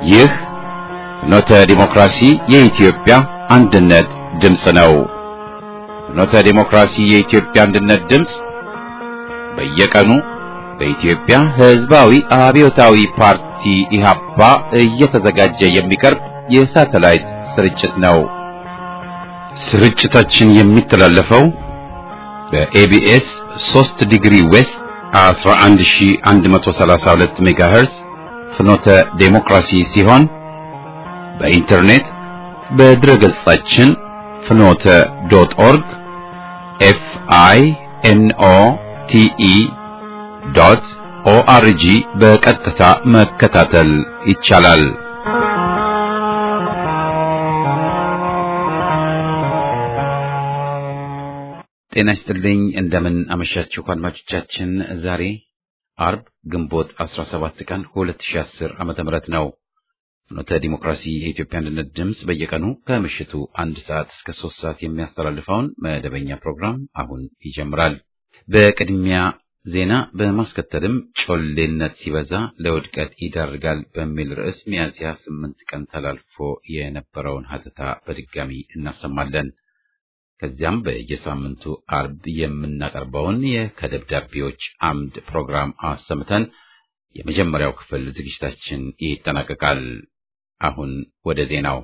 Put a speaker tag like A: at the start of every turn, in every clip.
A: ይህ ፍኖተ ዲሞክራሲ የኢትዮጵያ አንድነት ድምፅ ነው። ፍኖተ ዲሞክራሲ የኢትዮጵያ አንድነት ድምፅ በየቀኑ በኢትዮጵያ ሕዝባዊ አብዮታዊ ፓርቲ ኢህአፓ እየተዘጋጀ የሚቀርብ የሳተላይት ስርጭት ነው። ስርጭታችን የሚተላለፈው በኤቢኤስ 3 ዲግሪ ዌስት 11132 ሜጋሄርስ ፍኖተ ዴሞክራሲ ሲሆን በኢንተርኔት በድረገጻችን ፍኖተ ዶት ኦርግ ኤፍ አይ ኤን ኦ ቲ ኢ ዶት ኦአርጂ በቀጥታ መከታተል ይቻላል። ጤና ይስጥልኝ። እንደምን አመሻችሁ አድማጮቻችን። ዛሬ አርብ ግንቦት 17 ቀን 2010 ዓመተ ምህረት ነው። ፍኖተ ዲሞክራሲ የኢትዮጵያ አንድነት ድምፅ በየቀኑ ከምሽቱ አንድ ሰዓት እስከ ሶስት ሰዓት የሚያስተላልፈውን መደበኛ ፕሮግራም አሁን ይጀምራል። በቅድሚያ ዜና በማስከተልም ጮሌነት ሲበዛ ለውድቀት ይዳርጋል በሚል ርዕስ ሚያዝያ ስምንት ቀን ተላልፎ የነበረውን ሀተታ በድጋሚ እናሰማለን። ከዚያም በየሳምንቱ አርብ የምናቀርበውን ከደብዳቤዎች አምድ ፕሮግራም አሰምተን የመጀመሪያው ክፍል ዝግጅታችን ይጠናቀቃል። አሁን ወደ ዜናው።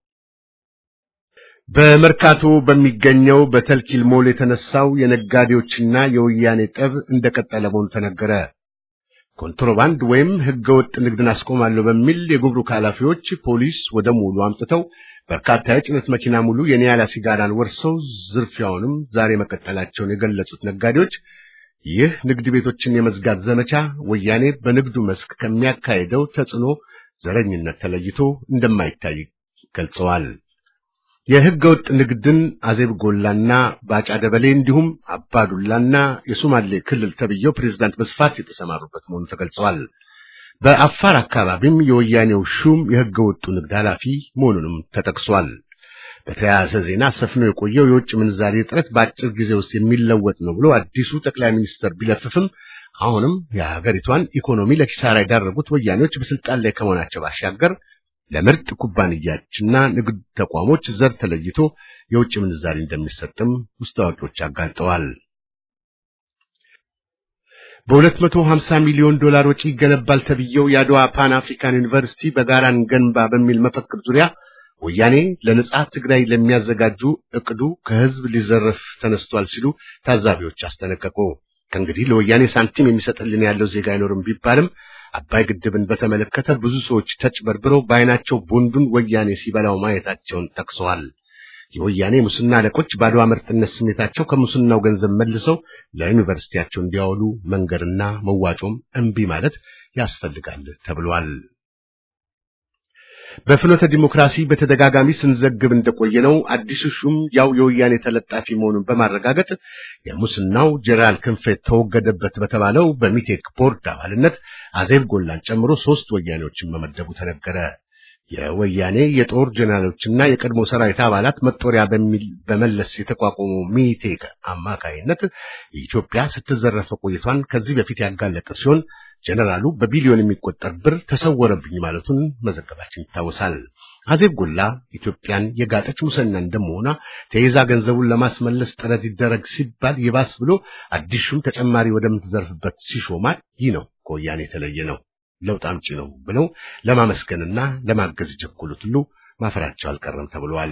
B: በመርካቶ በሚገኘው በተልኪል ሞል የተነሳው የነጋዴዎችና የወያኔ ጠብ እንደቀጠለ መሆኑ ተነገረ። ኮንትሮባንድ ወይም ሕገወጥ ንግድን አስቆማለሁ በሚል የጉምሩክ ኃላፊዎች ፖሊስ ወደ ሞሉ አምጥተው በርካታ የጭነት መኪና ሙሉ የኒያላ ሲጋራን ወርሰው ዝርፊያውንም ዛሬ መቀጠላቸውን የገለጹት ነጋዴዎች ይህ ንግድ ቤቶችን የመዝጋት ዘመቻ ወያኔ በንግዱ መስክ ከሚያካሄደው ተጽዕኖ ዘረኝነት ተለይቶ እንደማይታይ ገልጸዋል። የሕገ ወጥ ንግድን አዜብ ጎላና ባጫ ደበሌ እንዲሁም አባዱላና የሶማሌ ክልል ተብየው ፕሬዝዳንት በስፋት የተሰማሩበት መሆኑ ተገልጸዋል። በአፋር አካባቢም የወያኔው ሹም የሕገ ወጡ ንግድ ኃላፊ መሆኑንም ተጠቅሷል። በተያያዘ ዜና ሰፍኖ የቆየው የውጭ ምንዛሬ እጥረት በአጭር ጊዜ ውስጥ የሚለወጥ ነው ብሎ አዲሱ ጠቅላይ ሚኒስትር ቢለፍፍም አሁንም የሀገሪቷን ኢኮኖሚ ለኪሳራ የዳረጉት ወያኔዎች በስልጣን ላይ ከመሆናቸው ባሻገር ለምርጥ ኩባንያዎችና ንግድ ተቋሞች ዘር ተለይቶ የውጭ ምንዛሪ እንደሚሰጥም ውስጥ አዋቂዎች አጋልጠዋል። በ250 ሚሊዮን ዶላር ወጪ ይገነባል ተብየው የአድዋ ፓን አፍሪካን ዩኒቨርሲቲ በጋራ እንገንባ በሚል መፈክር ዙሪያ ወያኔ ለነጻ ትግራይ ለሚያዘጋጁ እቅዱ ከህዝብ ሊዘረፍ ተነስቷል ሲሉ ታዛቢዎች አስጠነቀቁ። ከእንግዲህ ለወያኔ ሳንቲም የሚሰጥልን ያለው ዜጋ አይኖርም ቢባልም አባይ ግድብን በተመለከተ ብዙ ሰዎች ተጭበርብረው በዓይናቸው ቦንዱን ወያኔ ሲበላው ማየታቸውን ጠቅሰዋል። የወያኔ ሙስና አለቆች በአድዋ ምርጥነት ስሜታቸው ከሙስናው ገንዘብ መልሰው ለዩኒቨርሲቲያቸው እንዲያውሉ መንገርና መዋጮም እምቢ ማለት ያስፈልጋል ተብሏል። በፍኖተ ዲሞክራሲ በተደጋጋሚ ስንዘግብ እንደቆየ ነው። አዲሱ ሹም ያው የወያኔ ተለጣፊ መሆኑን በማረጋገጥ የሙስናው ጀነራል ክንፈ ተወገደበት በተባለው በሚቴክ ቦርድ አባልነት አዜብ ጎላን ጨምሮ ሶስት ወያኔዎችን መመደቡ ተነገረ። የወያኔ የጦር ጀነራሎችና የቀድሞ ሰራዊት አባላት መጦሪያ በሚል በመለስ የተቋቋመው ሚቴክ አማካይነት ኢትዮጵያ ስትዘረፈ ቆይቷን ከዚህ በፊት ያጋለጠ ሲሆን ጀነራሉ በቢሊዮን የሚቆጠር ብር ተሰወረብኝ ማለቱን መዘገባችን ይታወሳል። አዜብ ጎላ ኢትዮጵያን የጋጠች ሙሰኛ እንደመሆኗ ተይዛ ገንዘቡን ለማስመለስ ጥረት ይደረግ ሲባል ይባስ ብሎ አዲሱም ተጨማሪ ወደምትዘርፍበት ሲሾማል። ይህ ነው ከወያኔ የተለየ ነው፣ ለውጥ አምጪ ነው ብለው ለማመስገንና ለማገዝ የቸኮሉት ሁሉ ማፈራቸው አልቀረም ተብሏል።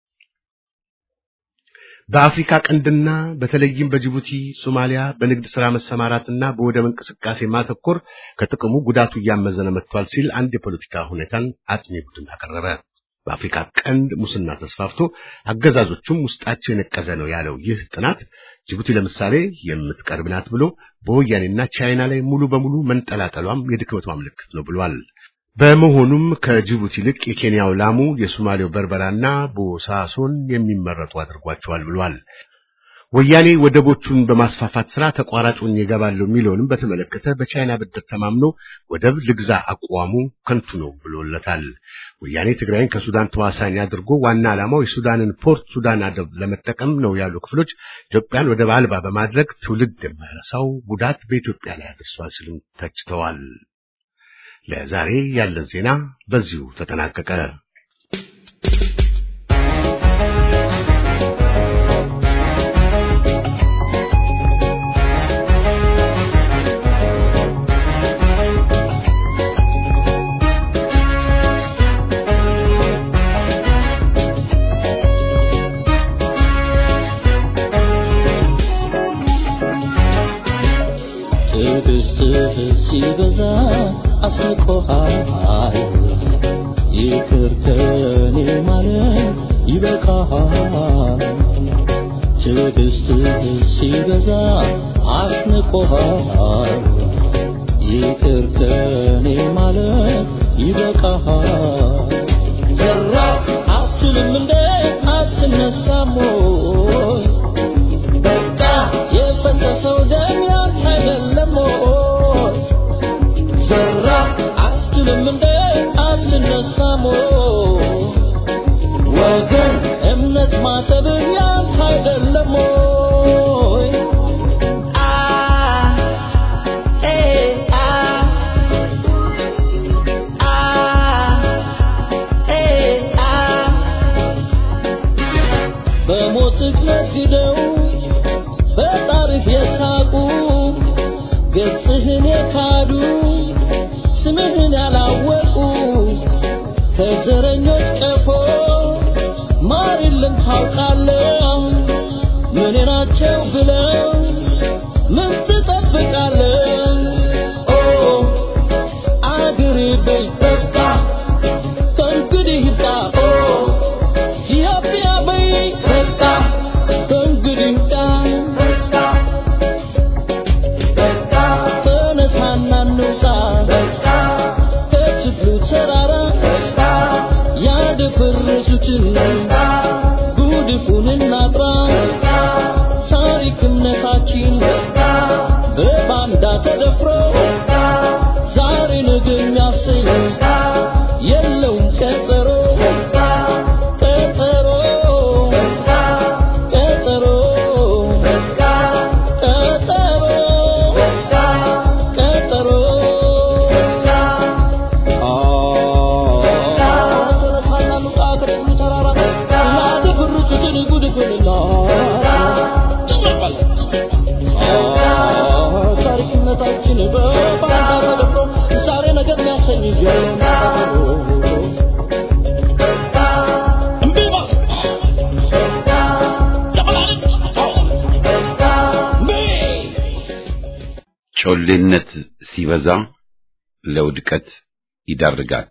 B: በአፍሪካ ቀንድና በተለይም በጅቡቲ፣ ሶማሊያ በንግድ ሥራ መሰማራትና በወደብ እንቅስቃሴ ማተኮር ከጥቅሙ ጉዳቱ እያመዘነ መጥቷል ሲል አንድ የፖለቲካ ሁኔታን አጥኚ ቡድን አቀረበ። በአፍሪካ ቀንድ ሙስና ተስፋፍቶ አገዛዞቹም ውስጣቸው የነቀዘ ነው ያለው ይህ ጥናት ጅቡቲ ለምሳሌ የምትቀርብ ናት ብሎ በወያኔና ቻይና ላይ ሙሉ በሙሉ መንጠላጠሏም የድክመቷ ምልክት ነው ብሏል። በመሆኑም ከጅቡቲ ይልቅ የኬንያው ላሙ፣ የሶማሌው በርበራና ቦሳሶን የሚመረጡ አድርጓቸዋል ብሏል። ወያኔ ወደቦቹን በማስፋፋት ስራ ተቋራጩን ይገባለሁ የሚለውንም በተመለከተ በቻይና ብድር ተማምኖ ወደብ ልግዛ አቋሙ ከንቱ ነው ብሎለታል። ወያኔ ትግራይን ከሱዳን ተዋሳኝ አድርጎ ዋና ዓላማው የሱዳንን ፖርት ሱዳን አደብ ለመጠቀም ነው ያሉ ክፍሎች ኢትዮጵያን ወደብ አልባ በማድረግ ትውልድ የማይረሳው ጉዳት በኢትዮጵያ ላይ አድርሷል ሲሉም ተችተዋል። ለዛሬ ያለን ዜና በዚሁ ተጠናቀቀ።
C: ትዕግስትህ ሲበዛ አስቆሃል ይቅር ከኔ ማለት ይበቃሃል ትዕግስትህ ሲበዛ አስንቆሃል ይቅር ከኔ ማለት ይበቃሃል ዘራ አትልም እንደ አትነሳም ወይ በቃ የፈሰሰው ደም ያንተ አይደለም ወይ? ዘራ አትልም እንደ አትነሳም ወይ? ወገን እምነት ማሰብህ ያንተ አይደለም ወይ? አ ኤ አ አ ኤ አ በሞትህ ነግደው በጣርህ የሳቁ ገጽህን የካዱ ስምህን ያላወቁ ከዘረኞች ቀፎ ማር የለም ታውቃለህ ምን ናቸው ብለው ምን ትጠብቃለህ ኦ አገሬ በይ በቃ ከእንግዲህ ይብቃ ኦ ኢትዮጵያ በይ በቃ ከእንግዲህ ይብቃ ተነሳና እንውጣ ከችግሩ ተራራ ያደፈረሱትን ጉድፉን እናጥራ ታሪክ እምነታችን በባንዳ ተደፍሮ ዛሬ ነገ የሚያሰኝ የለውም ቀጠሮ ቀጠሮ ቀጠሮ ቀጠሮ ቀጠሮ ተነሳና እንውጣ ከችግሩ ተራራ ያደፈረሱትን ጉድፉንና ታሪክነታችን በባንዳ ተደፍሮ ዛሬ ነገር የሚያሰኝ እምቢ በል ለመላልጥ እምቢ
A: ጮሌነት ሲበዛ ለውድቀት ይዳርጋል።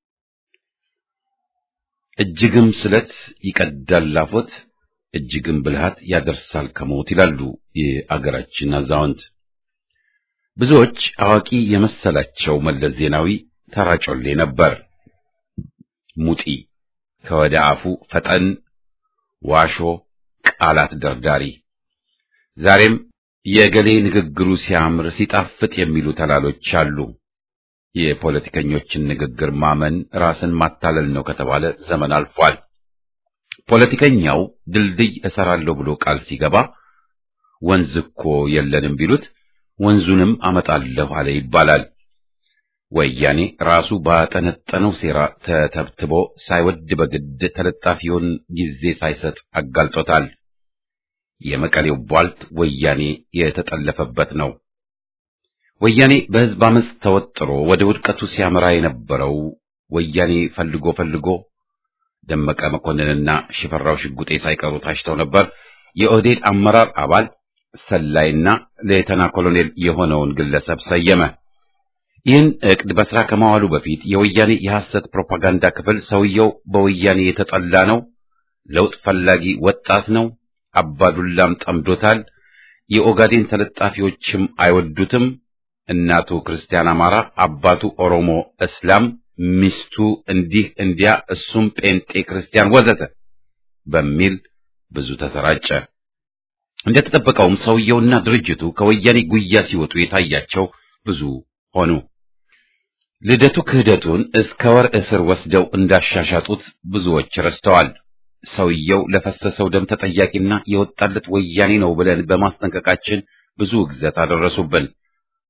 A: እጅግም ስለት ይቀዳል ላፎት፣ እጅግም ብልሃት ያደርሳል ከሞት ይላሉ የአገራችን አዛውንት። ብዙዎች አዋቂ የመሰላቸው መለስ ዜናዊ ተራ ጮሌ ነበር። ሙጢ ከወደ አፉ ፈጠን ዋሾ ቃላት ደርዳሪ ዛሬም የገሌ ንግግሩ ሲያምር ሲጣፍጥ የሚሉ ተላሎች አሉ። የፖለቲከኞችን ንግግር ማመን ራስን ማታለል ነው ከተባለ ዘመን አልፏል። ፖለቲከኛው ድልድይ እሰራለሁ ብሎ ቃል ሲገባ ወንዝ እኮ የለንም ቢሉት ወንዙንም አመጣለሁ አለ ይባላል። ወያኔ ራሱ ባጠነጠነው ሴራ ተተብትቦ ሳይወድ በግድ ተለጣፊውን ጊዜ ሳይሰጥ አጋልጦታል። የመቀሌው ቧልት ወያኔ የተጠለፈበት ነው። ወያኔ በሕዝብ አመፅ ተወጥሮ ወደ ውድቀቱ ሲያመራ የነበረው ወያኔ ፈልጎ ፈልጎ ደመቀ መኮንንና ሽፈራው ሽጉጤ ሳይቀሩ ታጭተው ነበር። የኦህዴድ አመራር አባል ሰላይና ሌተና ኮሎኔል የሆነውን ግለሰብ ሰየመ። ይህን ዕቅድ በሥራ ከማዋሉ በፊት የወያኔ የሐሰት ፕሮፓጋንዳ ክፍል ሰውየው በወያኔ የተጠላ ነው፣ ለውጥ ፈላጊ ወጣት ነው፣ አባዱላም ጠምዶታል፣ የኦጋዴን ተለጣፊዎችም አይወዱትም፣ እናቱ ክርስቲያን አማራ፣ አባቱ ኦሮሞ እስላም፣ ሚስቱ እንዲህ እንዲያ፣ እሱም ጴንጤ ክርስቲያን ወዘተ በሚል ብዙ ተሰራጨ። እንደተጠበቀውም ሰውየውና ድርጅቱ ከወያኔ ጉያ ሲወጡ የታያቸው ብዙ ሆኑ። ልደቱ ክህደቱን እስከ ወር እስር ወስደው እንዳሻሻጡት ብዙዎች ረስተዋል። ሰውየው ለፈሰሰው ደም ተጠያቂና የወጣለት ወያኔ ነው ብለን በማስጠንቀቃችን ብዙ ውግዘት አደረሱብን።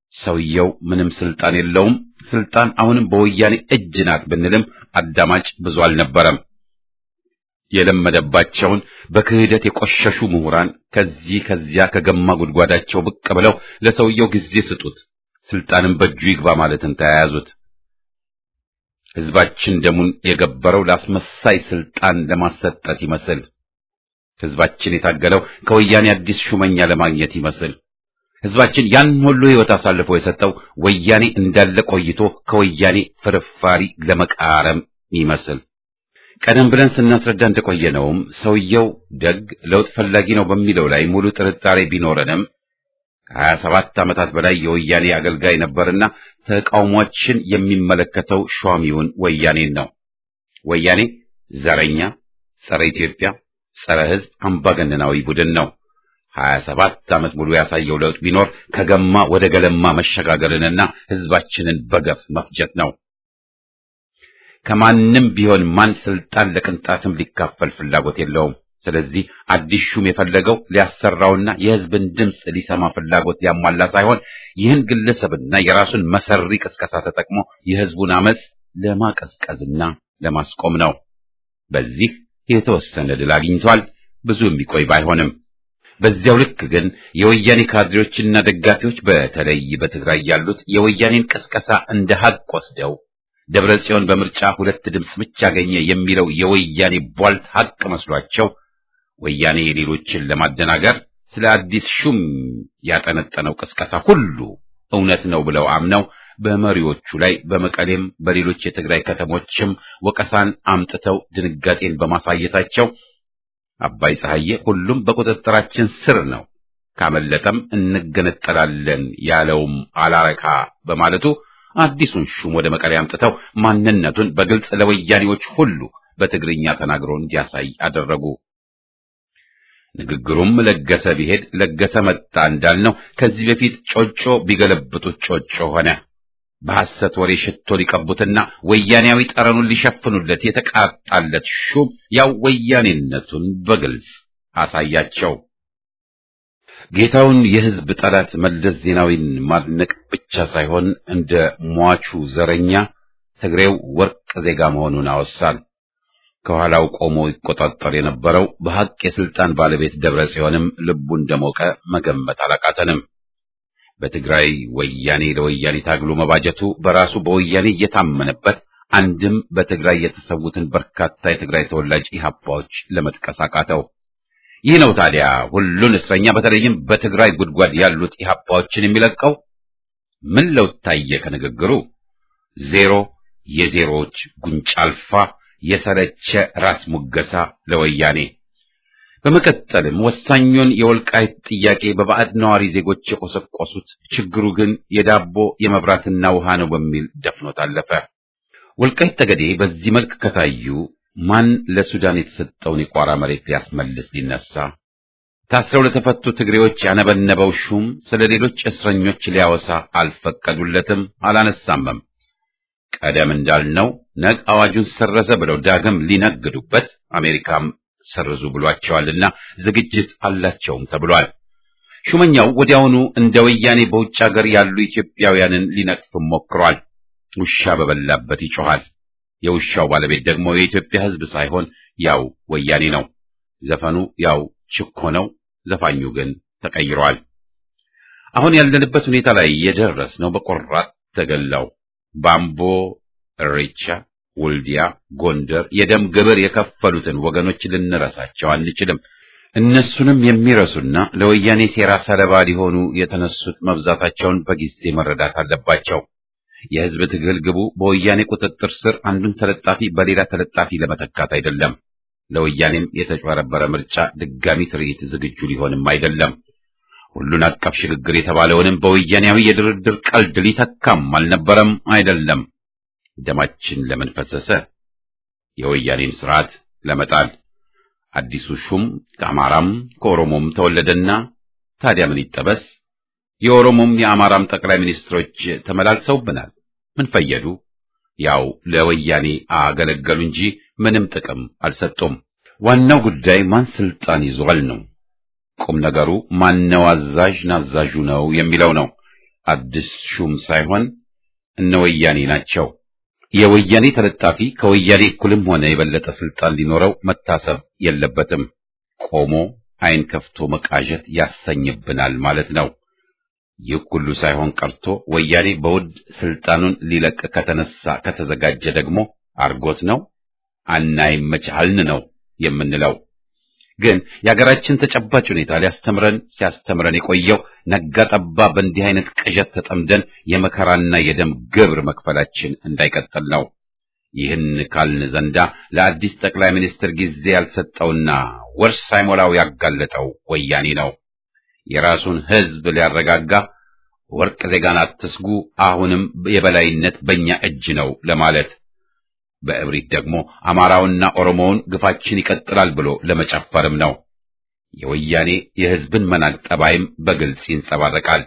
A: ሰውየው ምንም ስልጣን የለውም፣ ስልጣን አሁንም በወያኔ እጅ ናት ብንልም አዳማጭ ብዙ አልነበረም። የለመደባቸውን በክህደት የቆሸሹ ምሁራን ከዚህ ከዚያ ከገማ ጉድጓዳቸው ብቅ ብለው ለሰውየው ጊዜ ስጡት፣ ስልጣንም በእጁ ይግባ ማለትን ተያያዙት። ህዝባችን ደሙን የገበረው ለአስመሳይ ስልጣን ለማሰጠት ይመስል ህዝባችን የታገለው ከወያኔ አዲስ ሹመኛ ለማግኘት ይመስል ህዝባችን ያን ሁሉ ህይወት አሳልፎ የሰጠው ወያኔ እንዳለ ቆይቶ ከወያኔ ፍርፋሪ ለመቃረም ይመስል ቀደም ብለን ስናስረዳ እንደቆየነውም ሰውየው ደግ ለውጥ ፈላጊ ነው በሚለው ላይ ሙሉ ጥርጣሬ ቢኖረንም ከሀያ ሰባት ዓመታት በላይ የወያኔ አገልጋይ ነበርና ተቃውሟችን የሚመለከተው ሿሚውን ወያኔን ነው። ወያኔ ዘረኛ፣ ጸረ ኢትዮጵያ፣ ጸረ ህዝብ አምባገነናዊ ቡድን ነው። ሀያ ሰባት ዓመት ሙሉ ያሳየው ለውጥ ቢኖር ከገማ ወደ ገለማ መሸጋገርንና ህዝባችንን በገፍ መፍጀት ነው። ከማንም ቢሆን ማን ስልጣን ለቅንጣትም ሊካፈል ፍላጎት የለውም። ስለዚህ አዲስ ሹም የፈለገው ሊያሰራውና የህዝብን ድምፅ ሊሰማ ፍላጎት ሊያሟላ ሳይሆን ይህን ግለሰብና የራሱን መሰሪ ቅስቀሳ ተጠቅሞ የህዝቡን አመፅ ለማቀዝቀዝና ለማስቆም ነው። በዚህ የተወሰነ ድል አግኝቷል። ብዙ የሚቆይ ባይሆንም በዚያው ልክ ግን የወያኔ ካድሬዎችና ደጋፊዎች በተለይ በትግራይ ያሉት የወያኔን ቅስቀሳ እንደ ሀቅ ወስደው ደብረ ጽዮን በምርጫ ሁለት ድምፅ ብቻ አገኘ የሚለው የወያኔ ቧልት ሀቅ መስሏቸው ወያኔ ሌሎችን ለማደናገር ስለ አዲስ ሹም ያጠነጠነው ቅስቀሳ ሁሉ እውነት ነው ብለው አምነው በመሪዎቹ ላይ በመቀሌም በሌሎች የትግራይ ከተሞችም ወቀሳን አምጥተው ድንጋጤን በማሳየታቸው አባይ ፀሐዬ ሁሉም በቁጥጥራችን ስር ነው፣ ካመለጠም እንገነጠላለን ያለውም አላረካ በማለቱ አዲሱን ሹም ወደ መቀሌ አምጥተው ማንነቱን በግልጽ ለወያኔዎች ሁሉ በትግርኛ ተናግሮ እንዲያሳይ አደረጉ። ንግግሩም ለገሰ ቢሄድ ለገሰ መጣ እንዳልነው ከዚህ በፊት ጮጮ ቢገለብጡት ጮጮ ሆነ። በሐሰት ወሬ ሽቶ ሊቀቡትና ወያኔያዊ ጠረኑን ሊሸፍኑለት የተቃጣለት ሹም ያው ወያኔነቱን በግልጽ አሳያቸው። ጌታውን የሕዝብ ጠላት መለስ ዜናዊን ማድነቅ ብቻ ሳይሆን እንደ ሟቹ ዘረኛ ትግሬው ወርቅ ዜጋ መሆኑን አወሳል። ከኋላው ቆሞ ይቆጣጠር የነበረው በሐቅ የስልጣን ባለቤት ደብረ ጽዮንም ልቡ እንደሞቀ መገመት አላቃተንም። በትግራይ ወያኔ ለወያኔ ታግሎ መባጀቱ በራሱ በወያኔ እየታመነበት አንድም በትግራይ የተሰዉትን በርካታ የትግራይ ተወላጅ ኢህአፓዎች ለመጥቀስ አቃተው። ይህ ነው ታዲያ ሁሉን እስረኛ በተለይም በትግራይ ጉድጓድ ያሉት ኢህአፓዎችን የሚለቀው። ምን ለውጥ ታየ ከንግግሩ? ዜሮ፣ የዜሮዎች ጉንጭ አልፋ፣ የሰለቸ ራስ ሙገሳ ለወያኔ። በመቀጠልም ወሳኙን የወልቃይት ጥያቄ በባዕድ ነዋሪ ዜጎች የቆሰቆሱት፣ ችግሩ ግን የዳቦ የመብራትና ውሃ ነው በሚል ደፍኖት አለፈ። ወልቃይት ጠገዴ በዚህ መልክ ከታዩ ማን ለሱዳን የተሰጠውን የቋራ መሬት ሊያስመልስ ሊነሳ? ታስረው ለተፈቱ ትግሬዎች ያነበነበው ሹም ስለ ሌሎች እስረኞች ሊያወሳ አልፈቀዱለትም፣ አላነሳምም። ቀደም እንዳልነው ነግ አዋጁን ሰረዘ ብለው ዳግም ሊነግዱበት አሜሪካም ሰርዙ ብሏቸዋልና ዝግጅት አላቸውም ተብሏል። ሹመኛው ወዲያውኑ እንደ ወያኔ በውጭ ሀገር ያሉ ኢትዮጵያውያንን ሊነቅፍም ሞክሯል። ውሻ በበላበት ይጮኻል። የውሻው ባለቤት ደግሞ የኢትዮጵያ ሕዝብ ሳይሆን ያው ወያኔ ነው። ዘፈኑ ያው ችኮ ነው። ዘፋኙ ግን ተቀይሯል። አሁን ያለንበት ሁኔታ ላይ የደረስነው በቆራጥ ተገላው ባምቦ፣ እሬቻ፣ ወልዲያ፣ ጎንደር የደም ግብር የከፈሉትን ወገኖች ልንረሳቸው አንችልም። እነሱንም የሚረሱና ለወያኔ ሴራ ሰለባ ሊሆኑ የተነሱት መብዛታቸውን በጊዜ መረዳት አለባቸው። የሕዝብ ትግል ግቡ በወያኔ ቁጥጥር ስር አንዱን ተለጣፊ በሌላ ተለጣፊ ለመተካት አይደለም። ለወያኔም የተጭበረበረ ምርጫ ድጋሚ ትርኢት ዝግጁ ሊሆንም አይደለም። ሁሉን አቀፍ ሽግግር የተባለውንም በወያኔያዊ የድርድር ቀልድ ሊተካም አልነበረም አይደለም። ደማችን ለምን ፈሰሰ? የወያኔን ስርዓት ለመጣል። አዲሱ ሹም ከአማራም ከኦሮሞም ተወለደና ታዲያ ምን ይጠበስ? የኦሮሞም የአማራም ጠቅላይ ሚኒስትሮች ተመላልሰውብናል። ምን ፈየዱ? ያው ለወያኔ አገለገሉ እንጂ ምንም ጥቅም አልሰጡም። ዋናው ጉዳይ ማን ስልጣን ይዟል ነው። ቁም ነገሩ ማነው አዛዥ ናዛዡ ነው የሚለው ነው። አዲስ ሹም ሳይሆን እነ ወያኔ ናቸው። የወያኔ ተለጣፊ ከወያኔ እኩልም ሆነ የበለጠ ስልጣን ሊኖረው መታሰብ የለበትም። ቆሞ ዓይን ከፍቶ መቃዠት ያሰኝብናል ማለት ነው። ይህ ሁሉ ሳይሆን ቀርቶ ወያኔ በውድ ስልጣኑን ሊለቅ ከተነሳ ከተዘጋጀ ደግሞ አርጎት ነው አናይመቻልን ነው የምንለው። ግን የሀገራችን ተጨባጭ ሁኔታ ሊያስተምረን ሲያስተምረን የቆየው ነጋ ጠባ በእንዲህ አይነት ቅዠት ተጠምደን የመከራና የደም ግብር መክፈላችን እንዳይቀጥል ነው። ይህን ካልን ዘንዳ ለአዲስ ጠቅላይ ሚኒስትር ጊዜ ያልሰጠውና ወር ሳይሞላው ያጋለጠው ወያኔ ነው። የራሱን ሕዝብ ሊያረጋጋ ወርቅ ዜጋን አትስጉ፣ አሁንም የበላይነት በእኛ እጅ ነው ለማለት በእብሪት ደግሞ አማራውና ኦሮሞውን ግፋችን ይቀጥላል ብሎ ለመጨፈርም ነው። የወያኔ የሕዝብን መናቅ ጠባይም በግልጽ ይንጸባረቃል።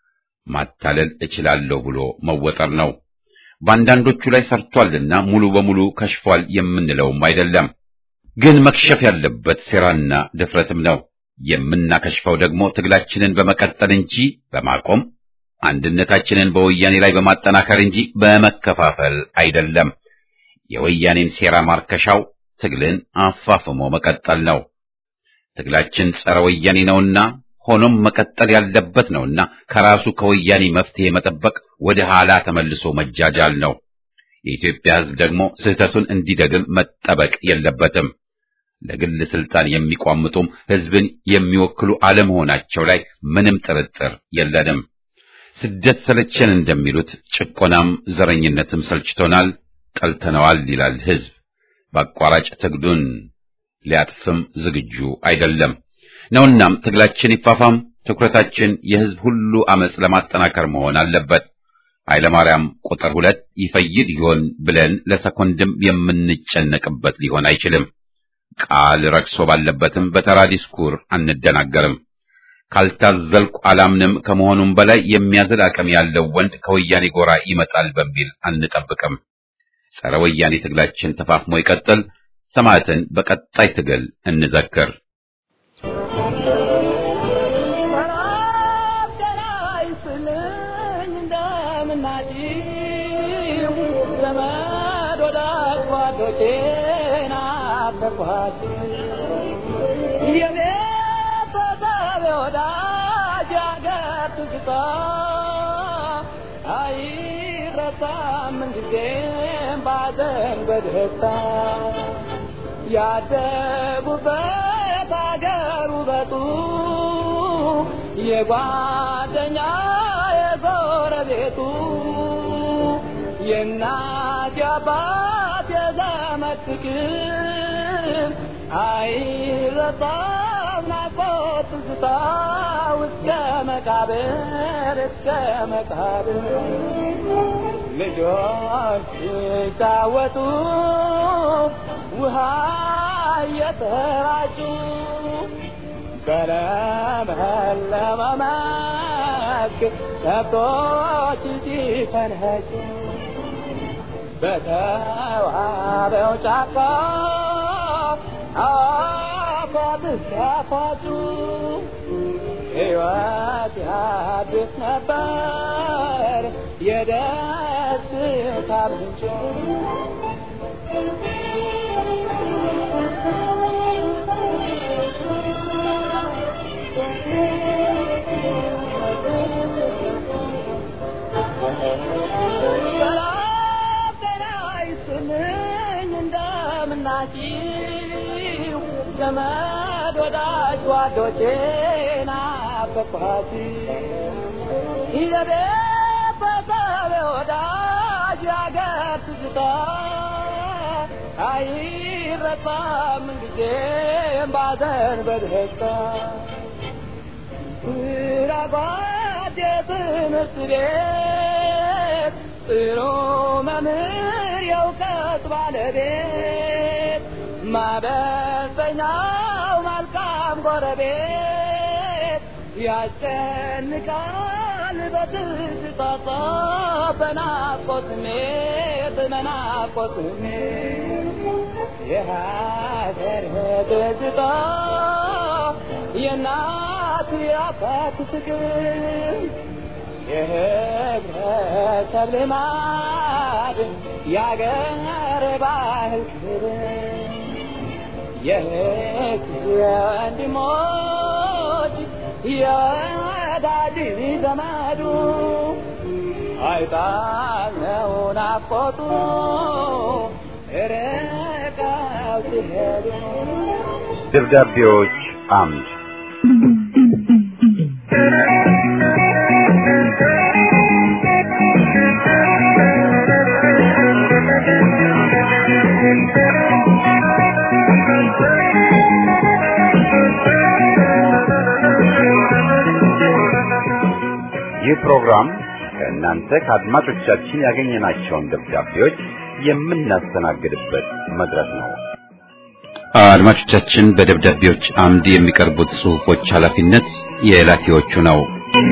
A: ማታለል እችላለሁ ብሎ መወጠር ነው። በአንዳንዶቹ ላይ ሰርቷልና ሙሉ በሙሉ ከሽፏል የምንለውም አይደለም። ግን መክሸፍ ያለበት ሴራና ድፍረትም ነው። የምናከሽፈው ደግሞ ትግላችንን በመቀጠል እንጂ በማቆም አንድነታችንን በወያኔ ላይ በማጠናከር እንጂ በመከፋፈል አይደለም። የወያኔን ሴራ ማርከሻው ትግልን አፋፍሞ መቀጠል ነው። ትግላችን ጸረ ወያኔ ነውና ሆኖም መቀጠል ያለበት ነውና ከራሱ ከወያኔ መፍትሄ መጠበቅ ወደ ኋላ ተመልሶ መጃጃል ነው። የኢትዮጵያ ሕዝብ ደግሞ ስህተቱን እንዲደግም መጠበቅ የለበትም። ለግል ስልጣን የሚቋምጡም ሕዝብን የሚወክሉ አለመሆናቸው ላይ ምንም ጥርጥር የለንም። ስደት ሰለቸን እንደሚሉት ጭቆናም ዘረኝነትም ሰልችቶናል ጠልተነዋል ይላል ሕዝብ። በአቋራጭ ትግሉን ሊያጥፍም ዝግጁ አይደለም ነውናም ትግላችን ይፋፋም፣ ትኩረታችን የሕዝብ ሁሉ አመጽ ለማጠናከር መሆን አለበት። ኃይለማርያም ቁጥር ሁለት ይፈይድ ይሆን ብለን ለሰኮንድም የምንጨነቅበት ሊሆን አይችልም። ቃል ረክሶ ባለበትም በተራ ዲስኩር አንደናገርም። ካልታዘልኩ አላምንም ከመሆኑም በላይ የሚያዝል አቅም ያለው ወንድ ከወያኔ ጎራ ይመጣል በሚል አንጠብቅም። ጸረ ወያኔ ትግላችን ተፋፍሞ ይቀጥል። ሰማዕትን በቀጣይ ትግል እንዘክር።
C: በደስታ ያደጉበት አገር ውበቱ የጓደኛ የጎረቤቱ የእናት የአባት የዘመድ ፍቅር አይረሳም ናፍቆት ትዝታ እስከ መቃብር እስከ መቃብር ልጆች ሲጫወቱ ውሃ እየተራጩ በለመለመ መስክ ከብቶች ሲፈንኸጩ በተዋበው ጫካ አፏት ሲያፏጩ ሕይወት ያድስ ነበር የደስታ ምንጭ እንደምናችሁ ዘመድ ወዳጅ ጓዶቼ ናፈቅኋት ይዘቤ በሰቤ ወዳጅ ያገር ትዝታ አይረሳም ጊዜም ባዘን በደስታ ራጓድ የትምህርት ቤት ጥሩ መምህር የእውቀት ባለቤት ማበሰኛው መልካም ጎረቤት ያስጨንቃል በትዝታ በናፍቆት ስሜት በናፍቆት ስሜት የሀገር ትዝታ የእናት የአባት ፍቅር የህብረተሰብ ልማድ የአገር ባህል ክብር የህግ የወንድሞች የወዳጅ ዘመዱ አይጣለው ናፍቆቱ ርቀው ሲሄዱ
A: ደብዳቤዎች አምድ ይህ ፕሮግራም ከእናንተ ከአድማጮቻችን ያገኘናቸውን ደብዳቤዎች የምናስተናግድበት መድረክ ነው። አድማጮቻችን በደብዳቤዎች አምድ የሚቀርቡት ጽሑፎች ኃላፊነት የላኪዎቹ ነው።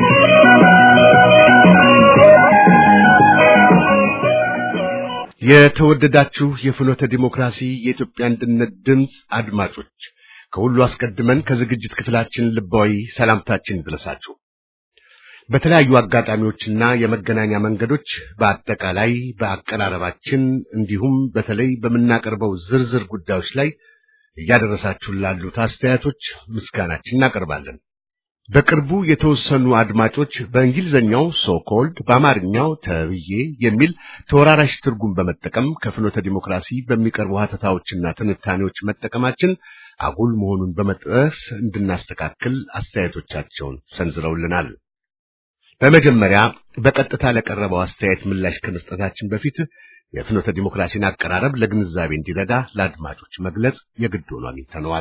B: የተወደዳችሁ የፍኖተ ዲሞክራሲ የኢትዮጵያ አንድነት ድምፅ አድማጮች ከሁሉ አስቀድመን ከዝግጅት ክፍላችን ልባዊ ሰላምታችን ይድረሳችሁ። በተለያዩ አጋጣሚዎችና የመገናኛ መንገዶች በአጠቃላይ በአቀራረባችን እንዲሁም በተለይ በምናቀርበው ዝርዝር ጉዳዮች ላይ እያደረሳችሁ ላሉት አስተያየቶች ምስጋናችን እናቀርባለን። በቅርቡ የተወሰኑ አድማጮች በእንግሊዝኛው ሶኮልድ በአማርኛው ተብዬ የሚል ተወራራሽ ትርጉም በመጠቀም ከፍኖተ ዲሞክራሲ በሚቀርቡ ሀተታዎችና ትንታኔዎች መጠቀማችን አጉል መሆኑን በመጥቀስ እንድናስተካክል አስተያየቶቻቸውን ሰንዝረውልናል። በመጀመሪያ በቀጥታ ለቀረበው አስተያየት ምላሽ ከመስጠታችን በፊት የፍኖተ ዲሞክራሲን አቀራረብ ለግንዛቤ እንዲረዳ ለአድማጮች መግለጽ የግድ ሆኖ አግኝተነዋል።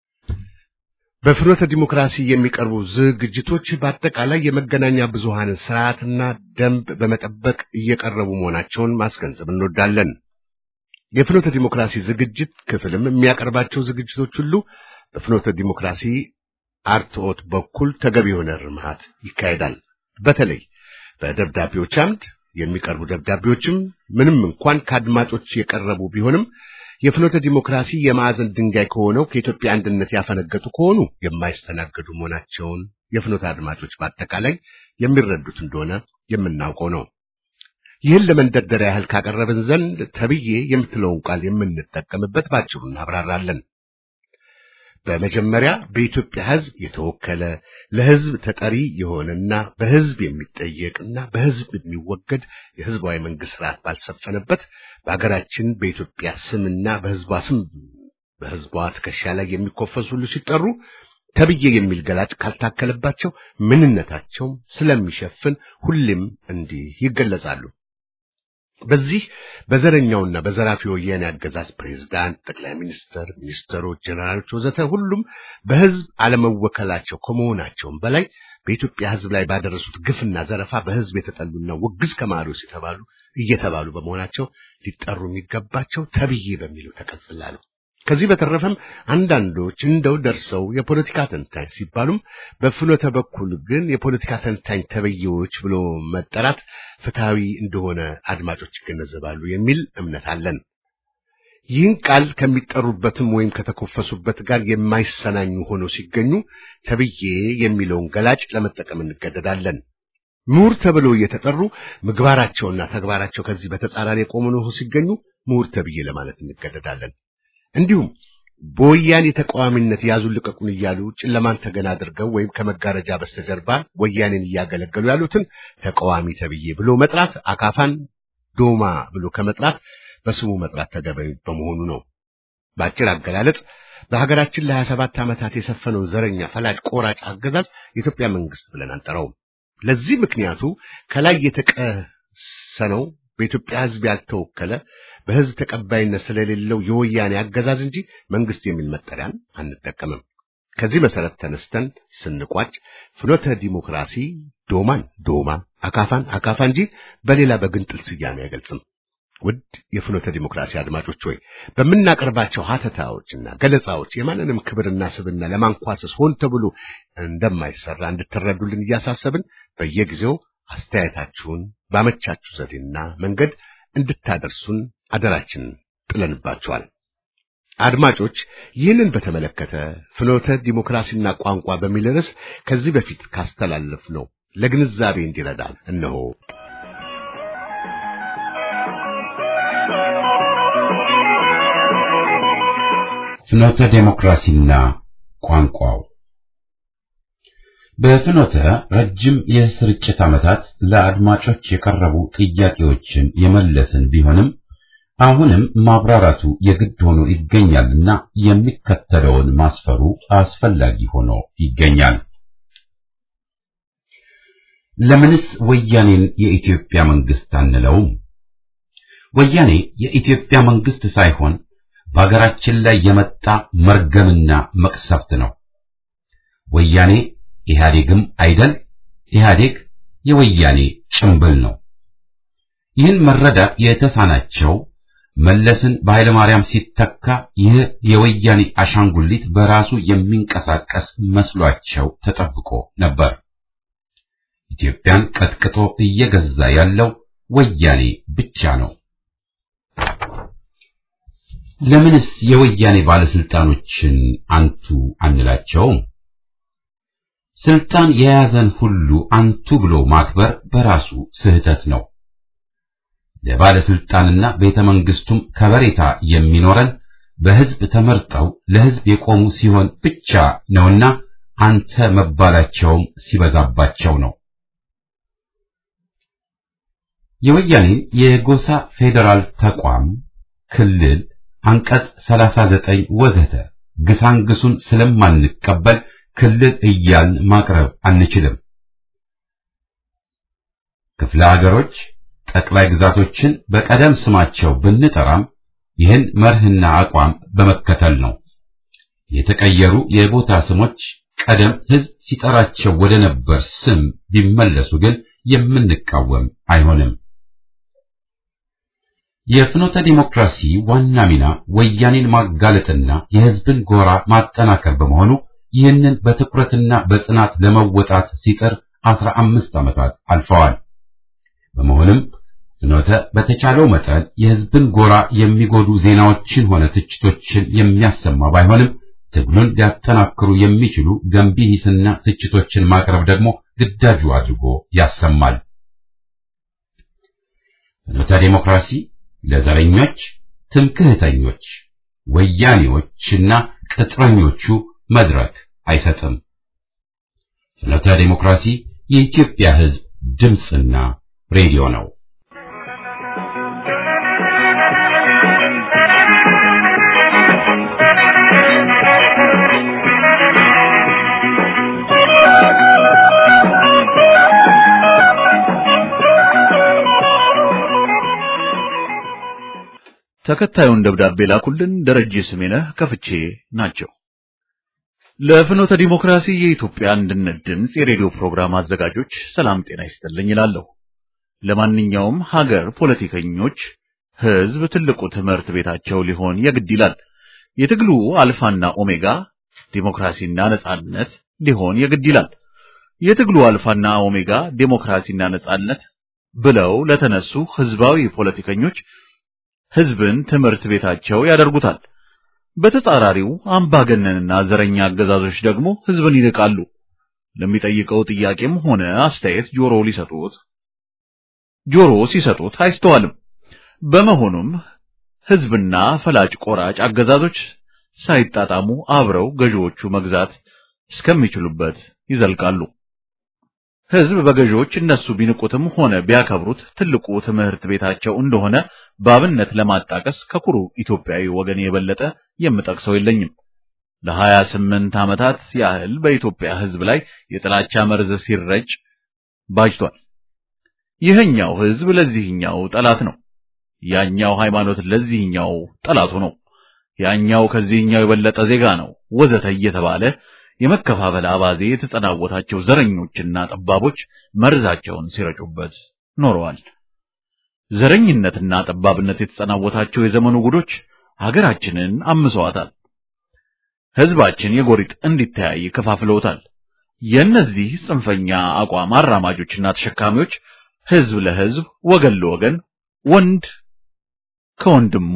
B: በፍኖተ ዲሞክራሲ የሚቀርቡ ዝግጅቶች በአጠቃላይ የመገናኛ ብዙሃንን ስርዓትና ደንብ በመጠበቅ እየቀረቡ መሆናቸውን ማስገንዘብ እንወዳለን። የፍኖተ ዲሞክራሲ ዝግጅት ክፍልም የሚያቀርባቸው ዝግጅቶች ሁሉ በፍኖተ ዲሞክራሲ አርትዖት በኩል ተገቢ የሆነ ርምሃት ይካሄዳል። በተለይ በደብዳቤዎች አምድ የሚቀርቡ ደብዳቤዎችም ምንም እንኳን ከአድማጮች የቀረቡ ቢሆንም የፍኖተ ዲሞክራሲ የማዕዘን ድንጋይ ከሆነው ከኢትዮጵያ አንድነት ያፈነገጡ ከሆኑ የማይስተናገዱ መሆናቸውን የፍኖተ አድማጮች በአጠቃላይ የሚረዱት እንደሆነ የምናውቀው ነው። ይህን ለመንደርደሪያ ያህል ካቀረብን ዘንድ ተብዬ የምትለውን ቃል የምንጠቀምበት ባጭሩ እናብራራለን። በመጀመሪያ በኢትዮጵያ ሕዝብ የተወከለ ለሕዝብ ተጠሪ የሆነና በሕዝብ የሚጠየቅና በሕዝብ የሚወገድ የሕዝባዊ መንግስት ስርዓት ባልሰፈነበት በሀገራችን በኢትዮጵያ ስምና በሕዝቧ ስም በሕዝቧ ትከሻ ላይ የሚኮፈሱ ሁሉ ሲጠሩ ተብዬ የሚል ገላጭ ካልታከለባቸው ምንነታቸውም ስለሚሸፍን ሁሌም እንዲህ ይገለጻሉ። በዚህ በዘረኛውና በዘራፊ ወያኔ አገዛዝ ፕሬዝዳንት፣ ጠቅላይ ሚኒስትር፣ ሚኒስትሮች፣ ጀነራሎች ወዘተ ሁሉም በህዝብ አለመወከላቸው ከመሆናቸውም በላይ በኢትዮጵያ ህዝብ ላይ ባደረሱት ግፍና ዘረፋ በህዝብ የተጠሉና ውግዝ ከማሪዎስ የተባሉ እየተባሉ በመሆናቸው ሊጠሩ የሚገባቸው ተብዬ በሚለው ተቀጽላ ነው። ከዚህ በተረፈም አንዳንዶች እንደው ደርሰው የፖለቲካ ተንታኝ ሲባሉም በፍኖተ በኩል ግን የፖለቲካ ተንታኝ ተብዬዎች ብሎ መጠራት ፍትሐዊ እንደሆነ አድማጮች ይገነዘባሉ የሚል እምነት አለን። ይህን ቃል ከሚጠሩበትም ወይም ከተኮፈሱበት ጋር የማይሰናኙ ሆነው ሲገኙ ተብዬ የሚለውን ገላጭ ለመጠቀም እንገደዳለን። ምሁር ተብለው እየተጠሩ ምግባራቸውና ተግባራቸው ከዚህ በተጻራሪ የቆሙ ነው ሲገኙ ምሁር ተብዬ ለማለት እንገደዳለን። እንዲሁም በወያኔ ተቃዋሚነት ያዙን ልቀቁን እያሉ ጨለማን ተገና አድርገው ወይም ከመጋረጃ በስተጀርባ ወያኔን እያገለገሉ ያሉትን ተቃዋሚ ተብዬ ብሎ መጥራት አካፋን ዶማ ብሎ ከመጥራት በስሙ መጥራት ተገቢ በመሆኑ ነው። በአጭር አገላለጽ በሀገራችን ለሀያ ሰባት ዓመታት የሰፈነውን ዘረኛ ፈላጭ ቆራጭ አገዛዝ የኢትዮጵያ መንግስት ብለን አንጠራውም። ለዚህ ምክንያቱ ከላይ የተቀሰነው በኢትዮጵያ ሕዝብ ያልተወከለ በሕዝብ ተቀባይነት ስለሌለው የወያኔ አገዛዝ እንጂ መንግስት የሚል መጠሪያን አንጠቀምም። ከዚህ መሰረት ተነስተን ስንቋጭ ፍኖተ ዲሞክራሲ ዶማን ዶማ፣ አካፋን አካፋ እንጂ በሌላ በግንጥል ስያሜ አይገልጽም። ውድ የፍኖተ ዲሞክራሲ አድማጮች ሆይ በምናቀርባቸው ሀተታዎችና ገለጻዎች የማንንም ክብርና ስብና ለማንኳሰስ ሆን ተብሎ እንደማይሰራ እንድትረዱልን እያሳሰብን በየጊዜው አስተያየታችሁን ባመቻችሁ ዘዴና መንገድ እንድታደርሱን አደራችን ጥለንባችኋል። አድማጮች ይህንን በተመለከተ ፍኖተ ዲሞክራሲና ቋንቋ በሚል ርዕስ ከዚህ በፊት ካስተላለፍነው ለግንዛቤ እንዲረዳን እነሆ።
A: ፍኖተ ዴሞክራሲና ቋንቋው በፍኖተ ረጅም የስርጭት ዓመታት ለአድማጮች የቀረቡ ጥያቄዎችን የመለስን ቢሆንም አሁንም ማብራራቱ የግድ ሆኖ ይገኛልና የሚከተለውን ማስፈሩ አስፈላጊ ሆኖ ይገኛል። ለምንስ ወያኔን የኢትዮጵያ መንግስት አንለውም? ወያኔ የኢትዮጵያ መንግስት ሳይሆን በሀገራችን ላይ የመጣ መርገምና መቅሰፍት ነው። ወያኔ ኢህአዴግም አይደል፣ ኢህአዴግ የወያኔ ጭምብል ነው። ይህን መረዳት የተሳናቸው መለስን በኃይለ ማርያም ሲተካ ይህ የወያኔ አሻንጉሊት በራሱ የሚንቀሳቀስ መስሏቸው ተጠብቆ ነበር። ኢትዮጵያን ቀጥቅጦ እየገዛ ያለው ወያኔ ብቻ ነው። ለምንስ የወያኔ ባለስልጣኖችን አንቱ አንላቸውም? ስልጣን የያዘን ሁሉ አንቱ ብሎ ማክበር በራሱ ስህተት ነው። ለባለስልጣንና ቤተ መንግስቱም ከበሬታ የሚኖረን በህዝብ ተመርጠው ለህዝብ የቆሙ ሲሆን ብቻ ነውና አንተ መባላቸውም ሲበዛባቸው ነው። የወያኔን የጎሳ ፌዴራል ተቋም ክልል አንቀጽ 39 ወዘተ ግሳንግሱን ስለማንቀበል ክልል እያልን ማቅረብ አንችልም። ክፍለ ሀገሮች፣ ጠቅላይ ግዛቶችን በቀደም ስማቸው ብንጠራም ይህን መርህና አቋም በመከተል ነው። የተቀየሩ የቦታ ስሞች ቀደም ህዝብ ሲጠራቸው ወደ ነበር ስም ቢመለሱ ግን የምንቃወም አይሆንም። የፍኖተ ዲሞክራሲ ዋና ሚና ወያኔን ማጋለጥና የህዝብን ጎራ ማጠናከር በመሆኑ ይህንን በትኩረትና በጽናት ለመወጣት ሲጥር አስራ አምስት ዓመታት አልፈዋል። በመሆኑም ፍኖተ በተቻለው መጠን የህዝብን ጎራ የሚጎዱ ዜናዎችን ሆነ ትችቶችን የሚያሰማ ባይሆንም ትግሉን ሊያጠናክሩ የሚችሉ ገንቢ ሂስና ትችቶችን ማቅረብ ደግሞ ግዳጁ አድርጎ ያሰማል። ፍኖተ ዲሞክራሲ ለዘረኞች፣ ትምክህተኞች፣ ወያኔዎችና ቅጥረኞቹ መድረክ አይሰጥም። ፍኖተ ዲሞክራሲ የኢትዮጵያ ህዝብ ድምፅና ሬዲዮ ነው።
D: ተከታዩን ደብዳቤ ላኩልን ደረጀ ስሜነህ ከፍቼ ናቸው። ለፍኖተ ዲሞክራሲ የኢትዮጵያ አንድነት ድምፅ የሬዲዮ ፕሮግራም አዘጋጆች ሰላም ጤና ይስጥልኝ ይላለሁ። ለማንኛውም ሀገር ፖለቲከኞች ህዝብ ትልቁ ትምህርት ቤታቸው ሊሆን የግድ ይላል። የትግሉ አልፋና ኦሜጋ ዲሞክራሲና ነጻነት ሊሆን የግድ ይላል። የትግሉ አልፋና ኦሜጋ ዲሞክራሲና ነጻነት ብለው ለተነሱ ህዝባዊ ፖለቲከኞች ህዝብን ትምህርት ቤታቸው ያደርጉታል። በተጻራሪው አምባገነንና ዘረኛ አገዛዞች ደግሞ ህዝብን ይንቃሉ። ለሚጠይቀው ጥያቄም ሆነ አስተያየት ጆሮ ሊሰጡት ጆሮ ሲሰጡት አይስተዋልም። በመሆኑም ህዝብና ፈላጭ ቆራጭ አገዛዞች ሳይጣጣሙ አብረው ገዢዎቹ መግዛት እስከሚችሉበት ይዘልቃሉ። ህዝብ በገዢዎች እነሱ ቢንቁትም ሆነ ቢያከብሩት ትልቁ ትምህርት ቤታቸው እንደሆነ በአብነት ለማጣቀስ ከኩሩ ኢትዮጵያዊ ወገን የበለጠ የምጠቅሰው የለኝም። ለሀያ ስምንት ዓመታት ያህል በኢትዮጵያ ህዝብ ላይ የጥላቻ መርዝ ሲረጭ ባጅቷል። ይህኛው ህዝብ ለዚህኛው ጠላት ነው። ያኛው ሃይማኖት ለዚህኛው ጠላቱ ነው። ያኛው ከዚህኛው የበለጠ ዜጋ ነው ወዘተ እየተባለ የመከፋፈል አባዜ የተጸናወታቸው ዘረኞችና ጠባቦች መርዛቸውን ሲረጩበት ኖረዋል። ዘረኝነትና ጠባብነት የተጸናወታቸው የዘመኑ ጉዶች ሀገራችንን አምሰዋታል። ህዝባችን የጎሪጥ እንዲተያይ ከፋፍለውታል። የእነዚህ ጽንፈኛ አቋም አራማጆችና ተሸካሚዎች ህዝብ ለህዝብ ወገን ለወገን ወንድ ከወንድሙ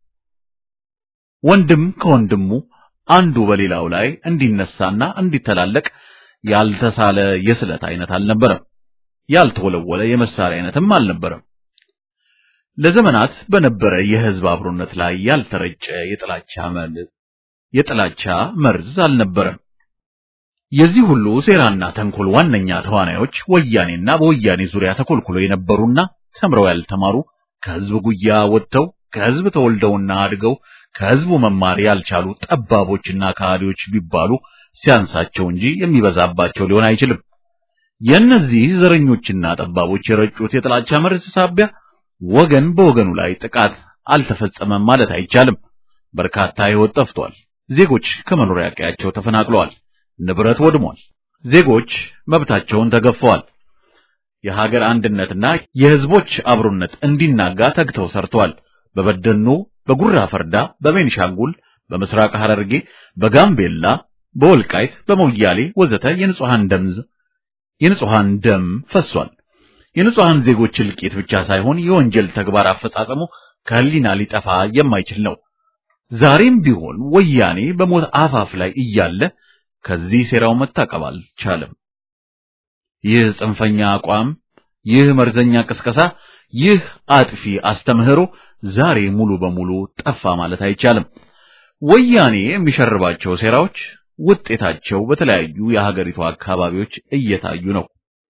D: ወንድም ከወንድሙ አንዱ በሌላው ላይ እንዲነሳና እንዲተላለቅ ያልተሳለ የስለት አይነት አልነበረም። ያልተወለወለ የመሳሪያ አይነትም አልነበረም። ለዘመናት በነበረ የህዝብ አብሮነት ላይ ያልተረጨ የጥላቻ መል- የጥላቻ መርዝ አልነበረም። የዚህ ሁሉ ሴራና ተንኮል ዋነኛ ተዋናዮች ወያኔና በወያኔ ዙሪያ ተኮልኩሎ የነበሩና ተምረው ያልተማሩ ከህዝብ ጉያ ወጥተው ከህዝብ ተወልደውና አድገው ከህዝቡ መማር ያልቻሉ ጠባቦችና ከሃዲዎች ቢባሉ ሲያንሳቸው እንጂ የሚበዛባቸው ሊሆን አይችልም። የእነዚህ ዘረኞችና ጠባቦች የረጩት የጥላቻ መርዝ ሳቢያ ወገን በወገኑ ላይ ጥቃት አልተፈጸመም ማለት አይቻልም። በርካታ ህይወት ጠፍቷል። ዜጎች ከመኖሪያ ቀያቸው ተፈናቅለዋል። ንብረት ወድሟል። ዜጎች መብታቸውን ተገፈዋል። የሀገር አንድነትና የህዝቦች አብሮነት እንዲናጋ ተግተው ሰርተዋል። በበደኖ፣ በጉራ ፈርዳ፣ በቤኒሻንጉል፣ በምስራቅ ሐረርጌ፣ በጋምቤላ፣ በወልቃይት፣ በሞያሌ ወዘተ የንጹሃን ደም የንጹሃን ደም ፈሷል። የንጹሃን ዜጎች እልቂት ብቻ ሳይሆን የወንጀል ተግባር አፈጻጸሙ ከህሊና ሊጠፋ የማይችል ነው። ዛሬም ቢሆን ወያኔ በሞት አፋፍ ላይ እያለ ከዚህ ሴራው መታቀብ አልቻለም። ይህ ጽንፈኛ አቋም፣ ይህ መርዘኛ ቅስቀሳ፣ ይህ አጥፊ አስተምህሮ ዛሬ ሙሉ በሙሉ ጠፋ ማለት አይቻልም። ወያኔ የሚሸርባቸው ሴራዎች ውጤታቸው በተለያዩ የሀገሪቱ አካባቢዎች እየታዩ ነው።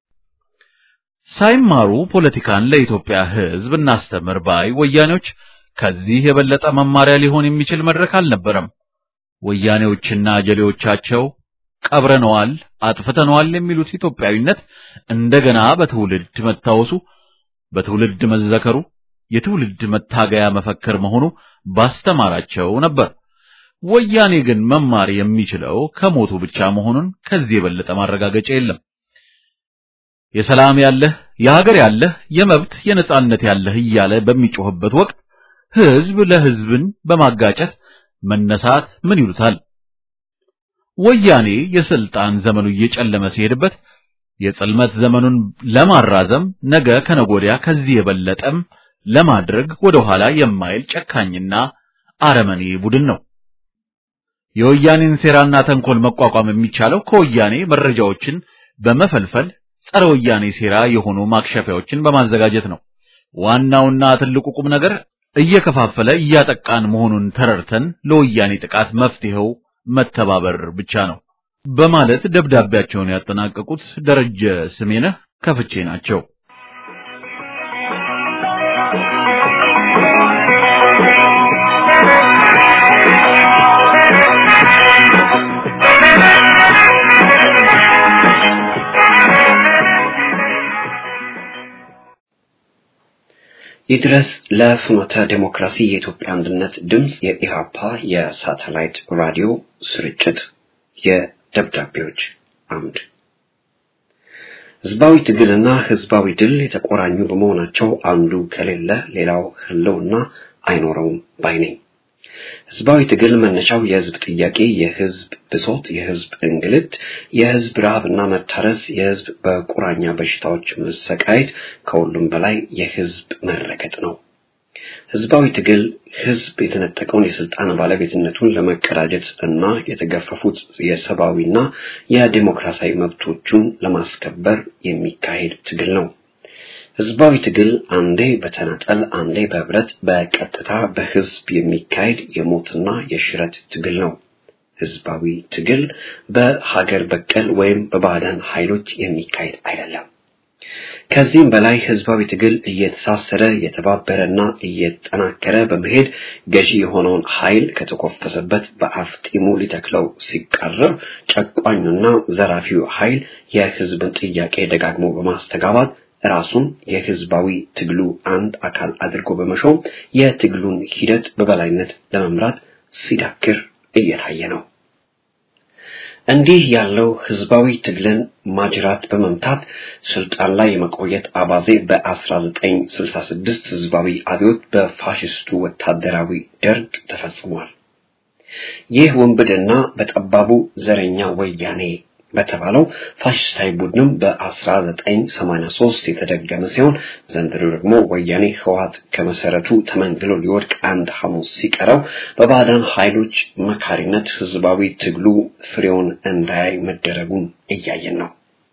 D: ሳይማሩ ፖለቲካን ለኢትዮጵያ ሕዝብ እናስተምር ባይ ወያኔዎች ከዚህ የበለጠ መማሪያ ሊሆን የሚችል መድረክ አልነበረም። ወያኔዎችና ጀሌዎቻቸው ቀብረነዋል፣ አጥፍተነዋል የሚሉት ኢትዮጵያዊነት እንደገና በትውልድ መታወሱ፣ በትውልድ መዘከሩ የትውልድ መታገያ መፈክር መሆኑ ባስተማራቸው ነበር። ወያኔ ግን መማር የሚችለው ከሞቱ ብቻ መሆኑን ከዚህ የበለጠ ማረጋገጫ የለም። የሰላም ያለህ የሀገር ያለህ የመብት የነጻነት ያለህ እያለ በሚጮህበት ወቅት ህዝብ ለህዝብን በማጋጨት መነሳት ምን ይሉታል? ወያኔ የስልጣን ዘመኑ እየጨለመ ሲሄድበት የጽልመት ዘመኑን ለማራዘም ነገ ከነጎዲያ ከዚህ የበለጠም ለማድረግ ወደ ኋላ የማይል ጨካኝና አረመኔ ቡድን ነው። የወያኔን ሴራና ተንኮል መቋቋም የሚቻለው ከወያኔ መረጃዎችን በመፈልፈል ጸረ ወያኔ ሴራ የሆኑ ማክሸፊያዎችን በማዘጋጀት ነው። ዋናውና ትልቁ ቁም ነገር እየከፋፈለ እያጠቃን መሆኑን ተረድተን ለወያኔ ጥቃት መፍትሄው መተባበር ብቻ ነው በማለት ደብዳቤያቸውን ያጠናቀቁት ደረጀ ስሜነህ ከፍቼ ናቸው።
E: ይድረስ ለፍኖተ ዴሞክራሲ የኢትዮጵያ አንድነት ድምፅ የኢሃፓ የሳተላይት ራዲዮ ስርጭት የደብዳቤዎች አምድ ህዝባዊ ትግልና ህዝባዊ ድል የተቆራኙ በመሆናቸው አንዱ ከሌለ ሌላው ህልውና አይኖረውም ባይ ነኝ። ህዝባዊ ትግል መነሻው የህዝብ ጥያቄ፣ የህዝብ ብሶት፣ የህዝብ እንግልት፣ የህዝብ ረሃብና መታረስ፣ የህዝብ በቁራኛ በሽታዎች መሰቃየት፣ ከሁሉም በላይ የህዝብ መረገጥ ነው። ህዝባዊ ትግል ህዝብ የተነጠቀውን የስልጣን ባለቤትነቱን ለመቀዳጀት እና የተገፈፉት የሰብአዊና የዲሞክራሲያዊ መብቶቹን ለማስከበር የሚካሄድ ትግል ነው። ህዝባዊ ትግል አንዴ በተናጠል አንዴ በህብረት በቀጥታ በህዝብ የሚካሄድ የሞትና የሽረት ትግል ነው። ህዝባዊ ትግል በሀገር በቀል ወይም በባዕዳን ኃይሎች የሚካሄድ አይደለም። ከዚህም በላይ ህዝባዊ ትግል እየተሳሰረ የተባበረና እየጠናከረ በመሄድ ገዢ የሆነውን ኃይል ከተኮፈሰበት በአፍጢሙ ሊተክለው ሲቃረብ ጨቋኙና ዘራፊው ኃይል የህዝብን ጥያቄ ደጋግሞ በማስተጋባት ራሱን የህዝባዊ ትግሉ አንድ አካል አድርጎ በመሾም የትግሉን ሂደት በበላይነት ለመምራት ሲዳክር እየታየ ነው። እንዲህ ያለው ህዝባዊ ትግልን ማጅራት በመምታት ስልጣን ላይ የመቆየት አባዜ በ1966 ህዝባዊ አብዮት በፋሽስቱ ወታደራዊ ደርግ ተፈጽሟል። ይህ ወንብድና በጠባቡ ዘረኛ ወያኔ በተባለው ፋሽስታዊ ቡድንም በ1983 የተደገመ ሲሆን ዘንድሮ ደግሞ ወያኔ ህወሓት ከመሰረቱ ተመንግሎ ሊወድቅ አንድ ሐሙስ ሲቀረው በባዕዳን ኃይሎች መካሪነት ህዝባዊ ትግሉ ፍሬውን እንዳያይ መደረጉን እያየን ነው።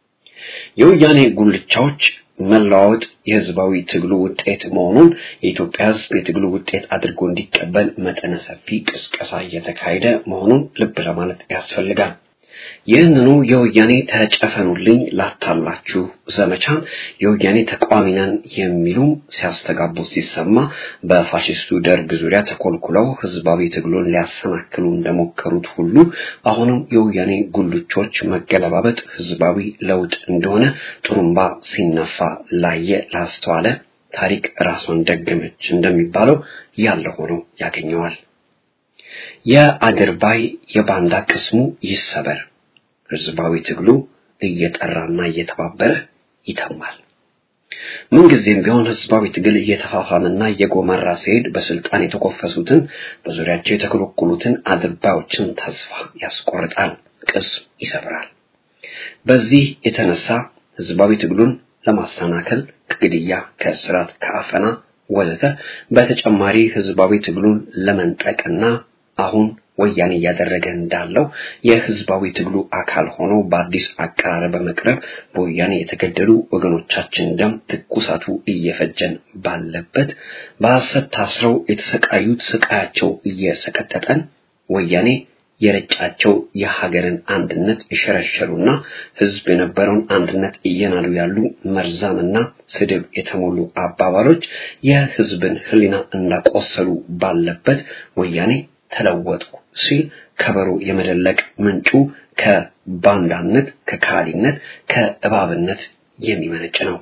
E: የወያኔ ጉልቻዎች መለዋወጥ የህዝባዊ ትግሉ ውጤት መሆኑን የኢትዮጵያ ህዝብ የትግሉ ውጤት አድርጎ እንዲቀበል መጠነ ሰፊ ቅስቀሳ እየተካሄደ መሆኑን ልብ ለማለት ያስፈልጋል። ይህንኑ የወያኔ ተጨፈኑልኝ ላታላችሁ ዘመቻን የወያኔ ተቃዋሚ ነን የሚሉም ሲያስተጋቡ ሲሰማ በፋሽስቱ ደርግ ዙሪያ ተኮልኩለው ህዝባዊ ትግሉን ሊያሰናክሉ እንደሞከሩት ሁሉ አሁንም የወያኔ ጉልቾች መገለባበጥ ህዝባዊ ለውጥ እንደሆነ ጥሩምባ ሲነፋ ላየ ላስተዋለ ታሪክ ራሷን ደገመች እንደሚባለው ያለ ሆኖ ያገኘዋል። የአድርባይ የባንዳ ቅስሙ ይሰበር። ህዝባዊ ትግሉ እየጠራና እየተባበረ ይተማል። ምንጊዜም ቢሆን ህዝባዊ ትግል እየተፋፋመና እየጎመራ ሲሄድ በስልጣን የተኮፈሱትን በዙሪያቸው የተኮለኮሉትን አድርባዮችን ተስፋ ያስቆርጣል፣ ቅስም ይሰብራል። በዚህ የተነሳ ህዝባዊ ትግሉን ለማሰናከል ከግድያ፣ ከእስራት፣ ከአፈና ወዘተ በተጨማሪ ህዝባዊ ትግሉን ለመንጠቅና አሁን ወያኔ እያደረገ እንዳለው የህዝባዊ ትግሉ አካል ሆኖ በአዲስ አቀራረብ በመቅረብ በወያኔ የተገደሉ ወገኖቻችን ደም ትኩሳቱ እየፈጀን ባለበት በሐሰት ታስረው የተሰቃዩት ስቃያቸው እየሰቀጠጠን ወያኔ የረጫቸው የሀገርን አንድነት የሸረሸሩና ህዝብ የነበረውን አንድነት እየናዱ ያሉ መርዛምና ስድብ የተሞሉ አባባሎች የህዝብን ህሊና እንዳቆሰሉ ባለበት ወያኔ ተለወጡ ሲል ከበሮ የመደለቅ ምንጩ ከባንዳነት፣ ከካሊነት፣ ከእባብነት የሚመነጭ ነው።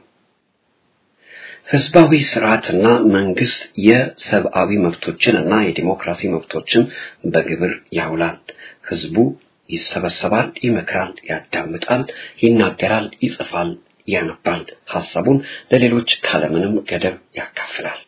E: ህዝባዊ ስርዓትና መንግስት የሰብአዊ መብቶችን እና የዲሞክራሲ መብቶችን በግብር ያውላል። ህዝቡ ይሰበሰባል፣ ይመክራል፣ ያዳምጣል፣ ይናገራል፣ ይጽፋል፣ ያነባል፣ ሐሳቡን ለሌሎች ካለምንም ገደብ ያካፍላል።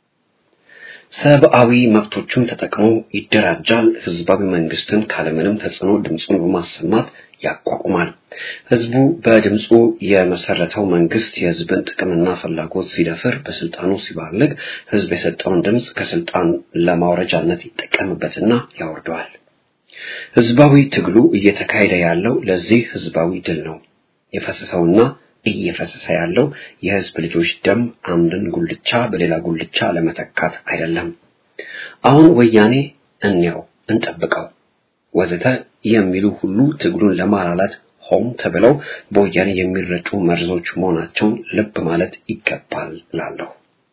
E: ሰብአዊ መብቶቹን ተጠቅሞ ይደራጃል። ህዝባዊ መንግስትን ካለምንም ተጽዕኖ ድምፁን በማሰማት ያቋቁማል። ህዝቡ በድምፁ የመሰረተው መንግስት የህዝብን ጥቅምና ፍላጎት ሲደፍር፣ በስልጣኑ ሲባልግ ህዝብ የሰጠውን ድምፅ ከስልጣን ለማውረጃነት ይጠቀምበትና ያወርደዋል። ህዝባዊ ትግሉ እየተካሄደ ያለው ለዚህ ህዝባዊ ድል ነው። የፈሰሰውና እየፈሰሰ ያለው የህዝብ ልጆች ደም አንድን ጉልቻ በሌላ ጉልቻ ለመተካት አይደለም። አሁን ወያኔ እንየው፣ እንጠብቀው ወዘተ የሚሉ ሁሉ ትግሉን ለማላላት ሆም ተብለው በወያኔ የሚረጩ መርዞች መሆናቸውን ልብ ማለት ይገባል ላለሁ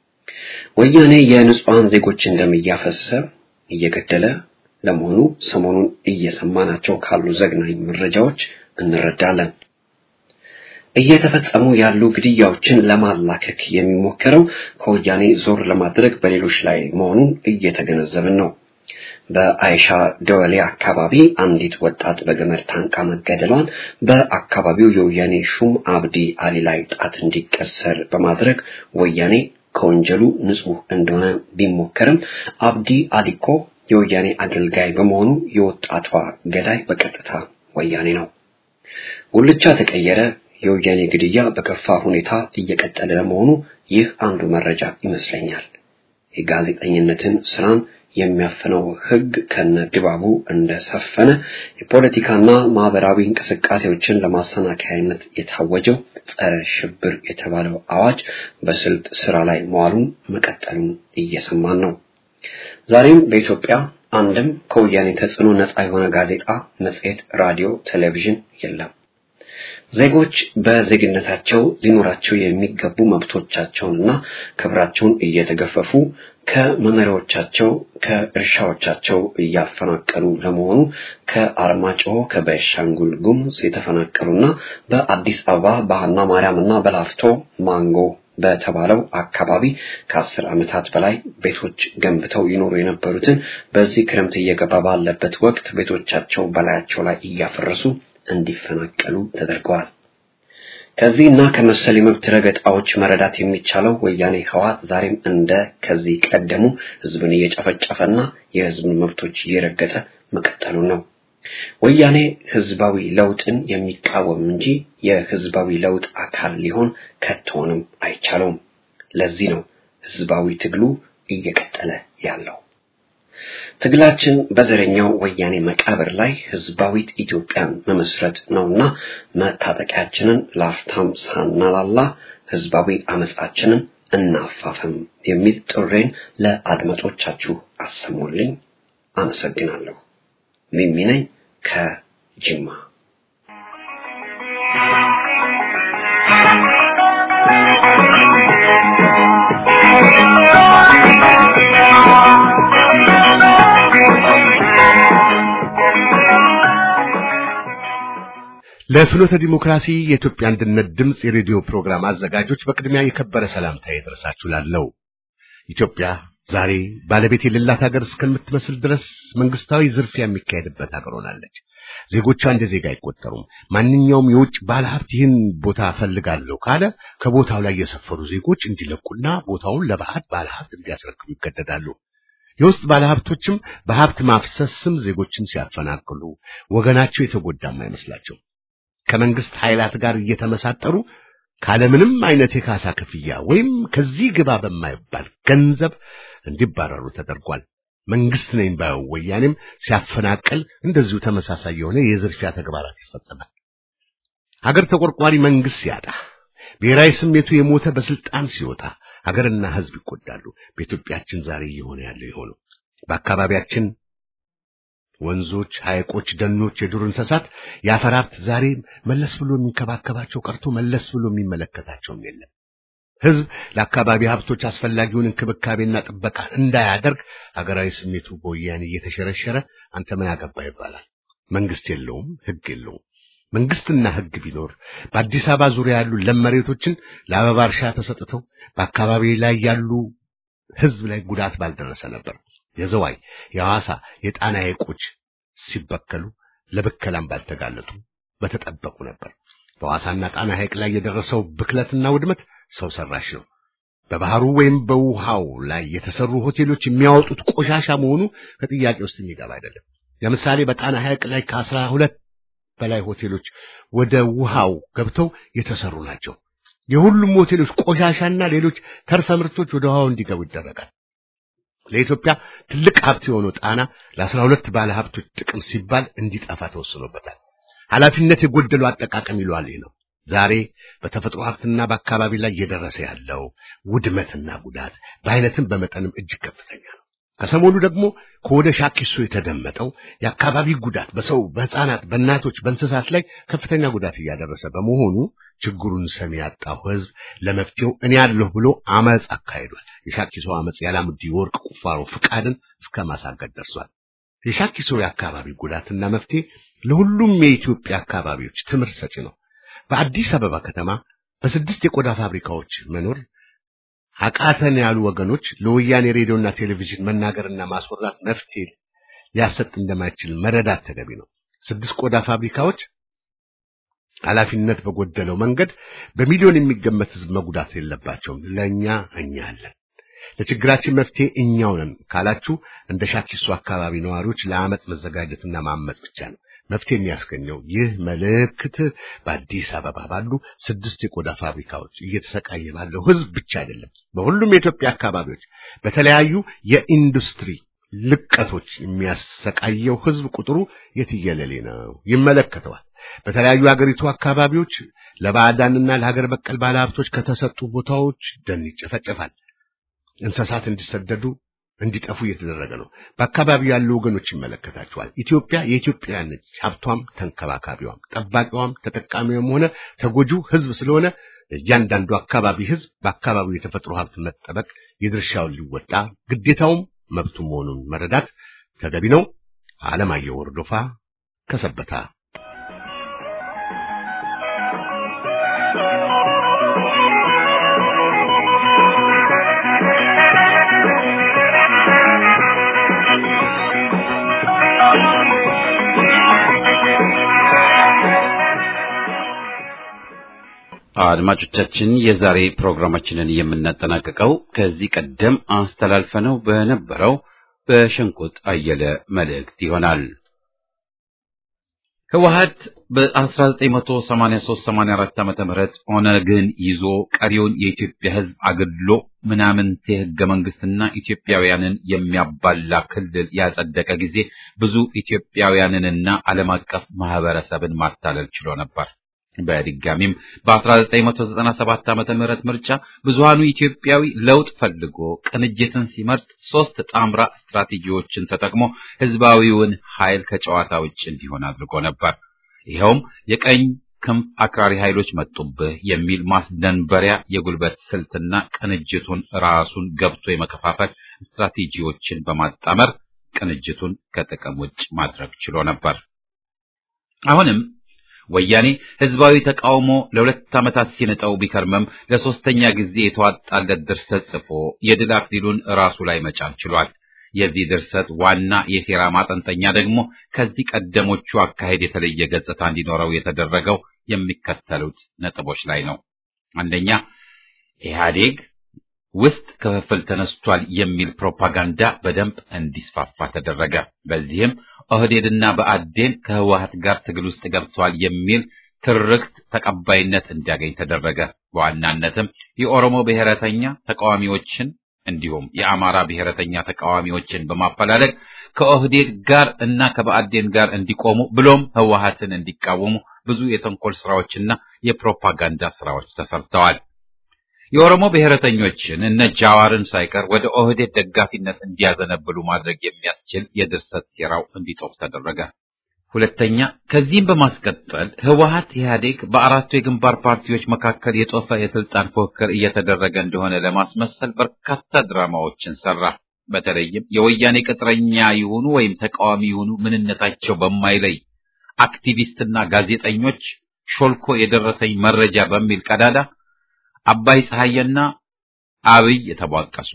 E: ወያኔ የንጹሐን ዜጎችን ደም እያፈሰሰ እየገደለ ለመሆኑ ሰሞኑን እየሰማናቸው ካሉ ዘግናኝ መረጃዎች እንረዳለን። እየተፈጸሙ ያሉ ግድያዎችን ለማላከክ የሚሞከረው ከወያኔ ዞር ለማድረግ በሌሎች ላይ መሆኑን እየተገነዘብን ነው። በአይሻ ደወሌ አካባቢ አንዲት ወጣት በገመድ ታንቃ መገደሏን በአካባቢው የወያኔ ሹም አብዲ አሊ ላይ ጣት እንዲቀሰር በማድረግ ወያኔ ከወንጀሉ ንጹህ እንደሆነ ቢሞከርም አብዲ አሊኮ የወያኔ አገልጋይ በመሆኑ የወጣቷ ገዳይ በቀጥታ ወያኔ ነው። ጉልቻ ተቀየረ። የወያኔ ግድያ በከፋ ሁኔታ እየቀጠለ ለመሆኑ ይህ አንዱ መረጃ ይመስለኛል። የጋዜጠኝነትን ስራን የሚያፍነው ሕግ ከነ ድባቡ እንደሰፈነ የፖለቲካና ማህበራዊ እንቅስቃሴዎችን ለማሰናከያነት የታወጀው ጸረ ሽብር የተባለው አዋጅ በስልት ስራ ላይ መዋሉን መቀጠሉን እየሰማን ነው። ዛሬም በኢትዮጵያ አንድም ከወያኔ ተጽዕኖ ነፃ የሆነ ጋዜጣ፣ መጽሔት፣ ራዲዮ፣ ቴሌቪዥን የለም። ዜጎች በዜግነታቸው ሊኖራቸው የሚገቡ መብቶቻቸውንና ክብራቸውን እየተገፈፉ ከመኖሪያዎቻቸው ከእርሻዎቻቸው እያፈናቀሉ ለመሆኑ ከአርማጭሆ ከቤንሻንጉል ጉሙዝ የተፈናቀሉና በአዲስ አበባ በሃና ማርያምና በላፍቶ ማንጎ በተባለው አካባቢ ከአስር ዓመታት በላይ ቤቶች ገንብተው ይኖሩ የነበሩትን በዚህ ክረምት እየገባ ባለበት ወቅት ቤቶቻቸው በላያቸው ላይ እያፈረሱ እንዲፈናቀሉ ተደርገዋል። ከዚህ እና ከመሰል የመብት ረገጣዎች መረዳት የሚቻለው ወያኔ ህወሓት ዛሬም እንደ ከዚህ ቀደሙ ህዝብን እየጨፈጨፈና የህዝብን መብቶች እየረገጠ መቀጠሉ ነው። ወያኔ ህዝባዊ ለውጥን የሚቃወም እንጂ የህዝባዊ ለውጥ አካል ሊሆን ከቶንም አይቻለውም። ለዚህ ነው ህዝባዊ ትግሉ እየቀጠለ ያለው። ትግላችን በዘረኛው ወያኔ መቃብር ላይ ህዝባዊት ኢትዮጵያን መመስረት ነውና መታጠቂያችንን ላፍታም ሳናላላ ህዝባዊ አመጻችንን እናፋፍም የሚል ጥሬን ለአድማጮቻችሁ አሰሙልኝ። አመሰግናለሁ። ሚሚ ነኝ ከጅማ።
B: ለፍኖተ ዲሞክራሲ የኢትዮጵያ አንድነት ድምፅ የሬዲዮ ፕሮግራም አዘጋጆች በቅድሚያ የከበረ ሰላምታ ይድረሳችሁ ላለው ኢትዮጵያ ዛሬ ባለቤት የሌላት ሀገር እስከምትመስል ድረስ መንግስታዊ ዝርፊያ የሚካሄድበት ሀገር ሆናለች። ዜጎቿ እንደ ዜጋ አይቆጠሩም። ማንኛውም የውጭ ባለሀብት ይህን ቦታ ፈልጋለሁ ካለ ከቦታው ላይ የሰፈሩ ዜጎች እንዲለቁና ቦታውን ለባዕድ ባለሀብት እንዲያስረክቡ ይገደዳሉ። የውስጥ ባለሀብቶችም በሀብት ማፍሰስ ስም ዜጎችን ሲያፈናቅሉ ወገናቸው የተጎዳም አይመስላቸው ከመንግስት ኃይላት ጋር እየተመሳጠሩ ካለምንም አይነት የካሳ ክፍያ ወይም ከዚህ ግባ በማይባል ገንዘብ እንዲባረሩ ተደርጓል። መንግስት ነኝ ባየው ወያኔም ሲያፈናቅል እንደዚሁ ተመሳሳይ የሆነ የዝርፊያ ተግባራት ይፈጸማል። ሀገር ተቆርቋሪ መንግስት ሲያጣ፣ ብሔራዊ ስሜቱ የሞተ በስልጣን ሲወጣ ሀገርና ህዝብ ይጎዳሉ። በኢትዮጵያችን ዛሬ እየሆነ ያለው የሆነው በአካባቢያችን ወንዞች፣ ሐይቆች፣ ደኖች፣ የዱር እንስሳት የአፈር ሀብት ዛሬ መለስ ብሎ የሚንከባከባቸው ቀርቶ መለስ ብሎ የሚመለከታቸውም የለም። ህዝብ ለአካባቢ ሀብቶች አስፈላጊውን እንክብካቤና ጥበቃ እንዳያደርግ ሀገራዊ ስሜቱ በወያኔ እየተሸረሸረ አንተ ምን አገባ ይባላል። መንግስት የለውም፣ ህግ የለውም። መንግስትና ህግ ቢኖር በአዲስ አበባ ዙሪያ ያሉ ለም መሬቶችን ለአበባ እርሻ ተሰጥተው በአካባቢ ላይ ያሉ ህዝብ ላይ ጉዳት ባልደረሰ ነበር። የዘዋይ የሐዋሳ የጣና ሐይቆች ሲበከሉ ለብከላም ባልተጋለጡ በተጠበቁ ነበር። በሐዋሳና ጣና ሐይቅ ላይ የደረሰው ብክለትና ውድመት ሰው ሰራሽ ነው። በባህሩ ወይም በውሃው ላይ የተሰሩ ሆቴሎች የሚያወጡት ቆሻሻ መሆኑ ከጥያቄ ውስጥ የሚገባ አይደለም። ለምሳሌ በጣና ሐይቅ ላይ ከአስራ ሁለት በላይ ሆቴሎች ወደ ውሃው ገብተው የተሰሩ ናቸው። የሁሉም ሆቴሎች ቆሻሻና ሌሎች ተርፈ ምርቶች ወደ ውሃው እንዲገቡ ይደረጋል። ለኢትዮጵያ ትልቅ ሀብት የሆነው ጣና ለአስራ ሁለት ባለ ሀብቶች ጥቅም ሲባል እንዲጠፋ ተወስኖበታል። ኃላፊነት የጎደለው አጠቃቀም ይሏል ይህ ነው። ዛሬ በተፈጥሮ ሀብትና በአካባቢ ላይ እየደረሰ ያለው ውድመትና ጉዳት በአይነትም በመጠንም እጅግ ከፍተኛ ነው። ከሰሞኑ ደግሞ ከወደ ሻኪሶ የተደመጠው የአካባቢ ጉዳት በሰው በሕፃናት፣ በእናቶች፣ በእንስሳት ላይ ከፍተኛ ጉዳት እያደረሰ በመሆኑ ችግሩን ሰሚ ያጣው ሕዝብ ለመፍትሄው እኔ ያለሁ ብሎ አመፅ አካሂዷል። የሻኪሶ አመፅ ያላሙዲ ወርቅ ቁፋሮ ፍቃድን እስከ ማሳገድ ደርሷል። የሻኪሶ የአካባቢ ጉዳትና መፍትሄ ለሁሉም የኢትዮጵያ አካባቢዎች ትምህርት ሰጪ ነው። በአዲስ አበባ ከተማ በስድስት የቆዳ ፋብሪካዎች መኖር አቃተን ያሉ ወገኖች ለወያኔ ሬዲዮና ቴሌቪዥን መናገርና ማስወራት መፍትሄ ሊያሰጥ እንደማይችል መረዳት ተገቢ ነው። ስድስት ቆዳ ፋብሪካዎች ኃላፊነት በጎደለው መንገድ በሚሊዮን የሚገመት ሕዝብ መጉዳት የለባቸውም። ለእኛ እኛ አለን። ለችግራችን መፍትሄ እኛው ነን ካላችሁ እንደ ሻኪሶ አካባቢ ነዋሪዎች ለአመፅ መዘጋጀትና ማመፅ ብቻ ነው መፍትሄ የሚያስገኘው። ይህ መልእክት በአዲስ አበባ ባሉ ስድስት የቆዳ ፋብሪካዎች እየተሰቃየ ባለው ሕዝብ ብቻ አይደለም። በሁሉም የኢትዮጵያ አካባቢዎች በተለያዩ የኢንዱስትሪ ልቀቶች የሚያሰቃየው ሕዝብ ቁጥሩ የትየለሌ ነው፣ ይመለከተዋል። በተለያዩ የአገሪቱ አካባቢዎች ለባዕዳንና ለሀገር በቀል ባለሀብቶች ከተሰጡ ቦታዎች ደን ይጨፈጨፋል። እንስሳት እንዲሰደዱ እንዲጠፉ እየተደረገ ነው። በአካባቢው ያሉ ወገኖች ይመለከታቸዋል። ኢትዮጵያ የኢትዮጵያውያን ነች። ሀብቷም፣ ተንከባካቢዋም፣ ጠባቂዋም፣ ተጠቃሚውም ሆነ ተጎጂው ሕዝብ ስለሆነ እያንዳንዱ አካባቢ ሕዝብ በአካባቢው የተፈጥሮ ሀብት መጠበቅ የድርሻውን ሊወጣ ግዴታውም መብቱ መሆኑን መረዳት ተገቢ ነው። አለማየሁ ወርዶፋ ከሰበታ
A: አድማጮቻችን የዛሬ ፕሮግራማችንን የምናጠናቅቀው ከዚህ ቀደም አስተላልፈነው በነበረው በሸንቆጥ አየለ መልእክት ይሆናል። ህወሀት በ1983-84 ዓመተ ምህረት ኦነግን ይዞ ቀሪውን የኢትዮጵያ ህዝብ አግድሎ ምናምንቴ ህገ መንግስትና ኢትዮጵያውያንን የሚያባላ ክልል ያጸደቀ ጊዜ ብዙ ኢትዮጵያውያንንና ዓለም አቀፍ ማህበረሰብን ማታለል ችሎ ነበር። በድጋሚም በ1997 ዓመተ ምህረት ምርጫ ብዙሃኑ ኢትዮጵያዊ ለውጥ ፈልጎ ቅንጅትን ሲመርጥ ሶስት ጣምራ ስትራቴጂዎችን ተጠቅሞ ህዝባዊውን ኃይል ከጨዋታ ውጭ እንዲሆን አድርጎ ነበር። ይኸውም የቀኝ ክንፍ አክራሪ ኃይሎች መጡብህ የሚል ማስደንበሪያ የጉልበት ስልትና ቅንጅቱን ራሱን ገብቶ የመከፋፈል ስትራቴጂዎችን በማጣመር ቅንጅቱን ከጥቅም ውጭ ማድረግ ችሎ ነበር። አሁንም ወያኔ ህዝባዊ ተቃውሞ ለሁለት ዓመታት ሲንጠው ቢከርመም ለሶስተኛ ጊዜ የተዋጣለት ድርሰት ጽፎ የድል አክሊሉን ራሱ ላይ መጫን ችሏል። የዚህ ድርሰት ዋና የሴራ ማጠንጠኛ ደግሞ ከዚህ ቀደሞቹ አካሄድ የተለየ ገጽታ እንዲኖረው የተደረገው የሚከተሉት ነጥቦች ላይ ነው። አንደኛ ኢህአዴግ ውስጥ ክፍፍል ተነስቷል የሚል ፕሮፓጋንዳ በደንብ እንዲስፋፋ ተደረገ። በዚህም ኦህዴድና በአዴን ከህወሀት ጋር ትግል ውስጥ ገብተዋል የሚል ትርክት ተቀባይነት እንዲያገኝ ተደረገ። በዋናነትም የኦሮሞ ብሔረተኛ ተቃዋሚዎችን እንዲሁም የአማራ ብሔረተኛ ተቃዋሚዎችን በማፈላለግ ከኦህዴድ ጋር እና ከበአዴን ጋር እንዲቆሙ ብሎም ህወሀትን እንዲቃወሙ ብዙ የተንኮል ስራዎችና የፕሮፓጋንዳ ስራዎች ተሰርተዋል። የኦሮሞ ብሔረተኞችን እነ ጃዋርን ሳይቀር ወደ ኦህዴድ ደጋፊነት እንዲያዘነብሉ ማድረግ የሚያስችል የድርሰት ሴራው እንዲጦፍ ተደረገ። ሁለተኛ፣ ከዚህም በማስቀጠል ህወሀት ኢህአዴግ በአራቱ የግንባር ፓርቲዎች መካከል የጦፈ የስልጣን ፉክክር እየተደረገ እንደሆነ ለማስመሰል በርካታ ድራማዎችን ሰራ። በተለይም የወያኔ ቅጥረኛ ይሁኑ ወይም ተቃዋሚ ይሁኑ ምንነታቸው በማይለይ አክቲቪስትና ጋዜጠኞች ሾልኮ የደረሰኝ መረጃ በሚል ቀዳዳ አባይ ፀሐየና አብይ የተቧቀሱ፣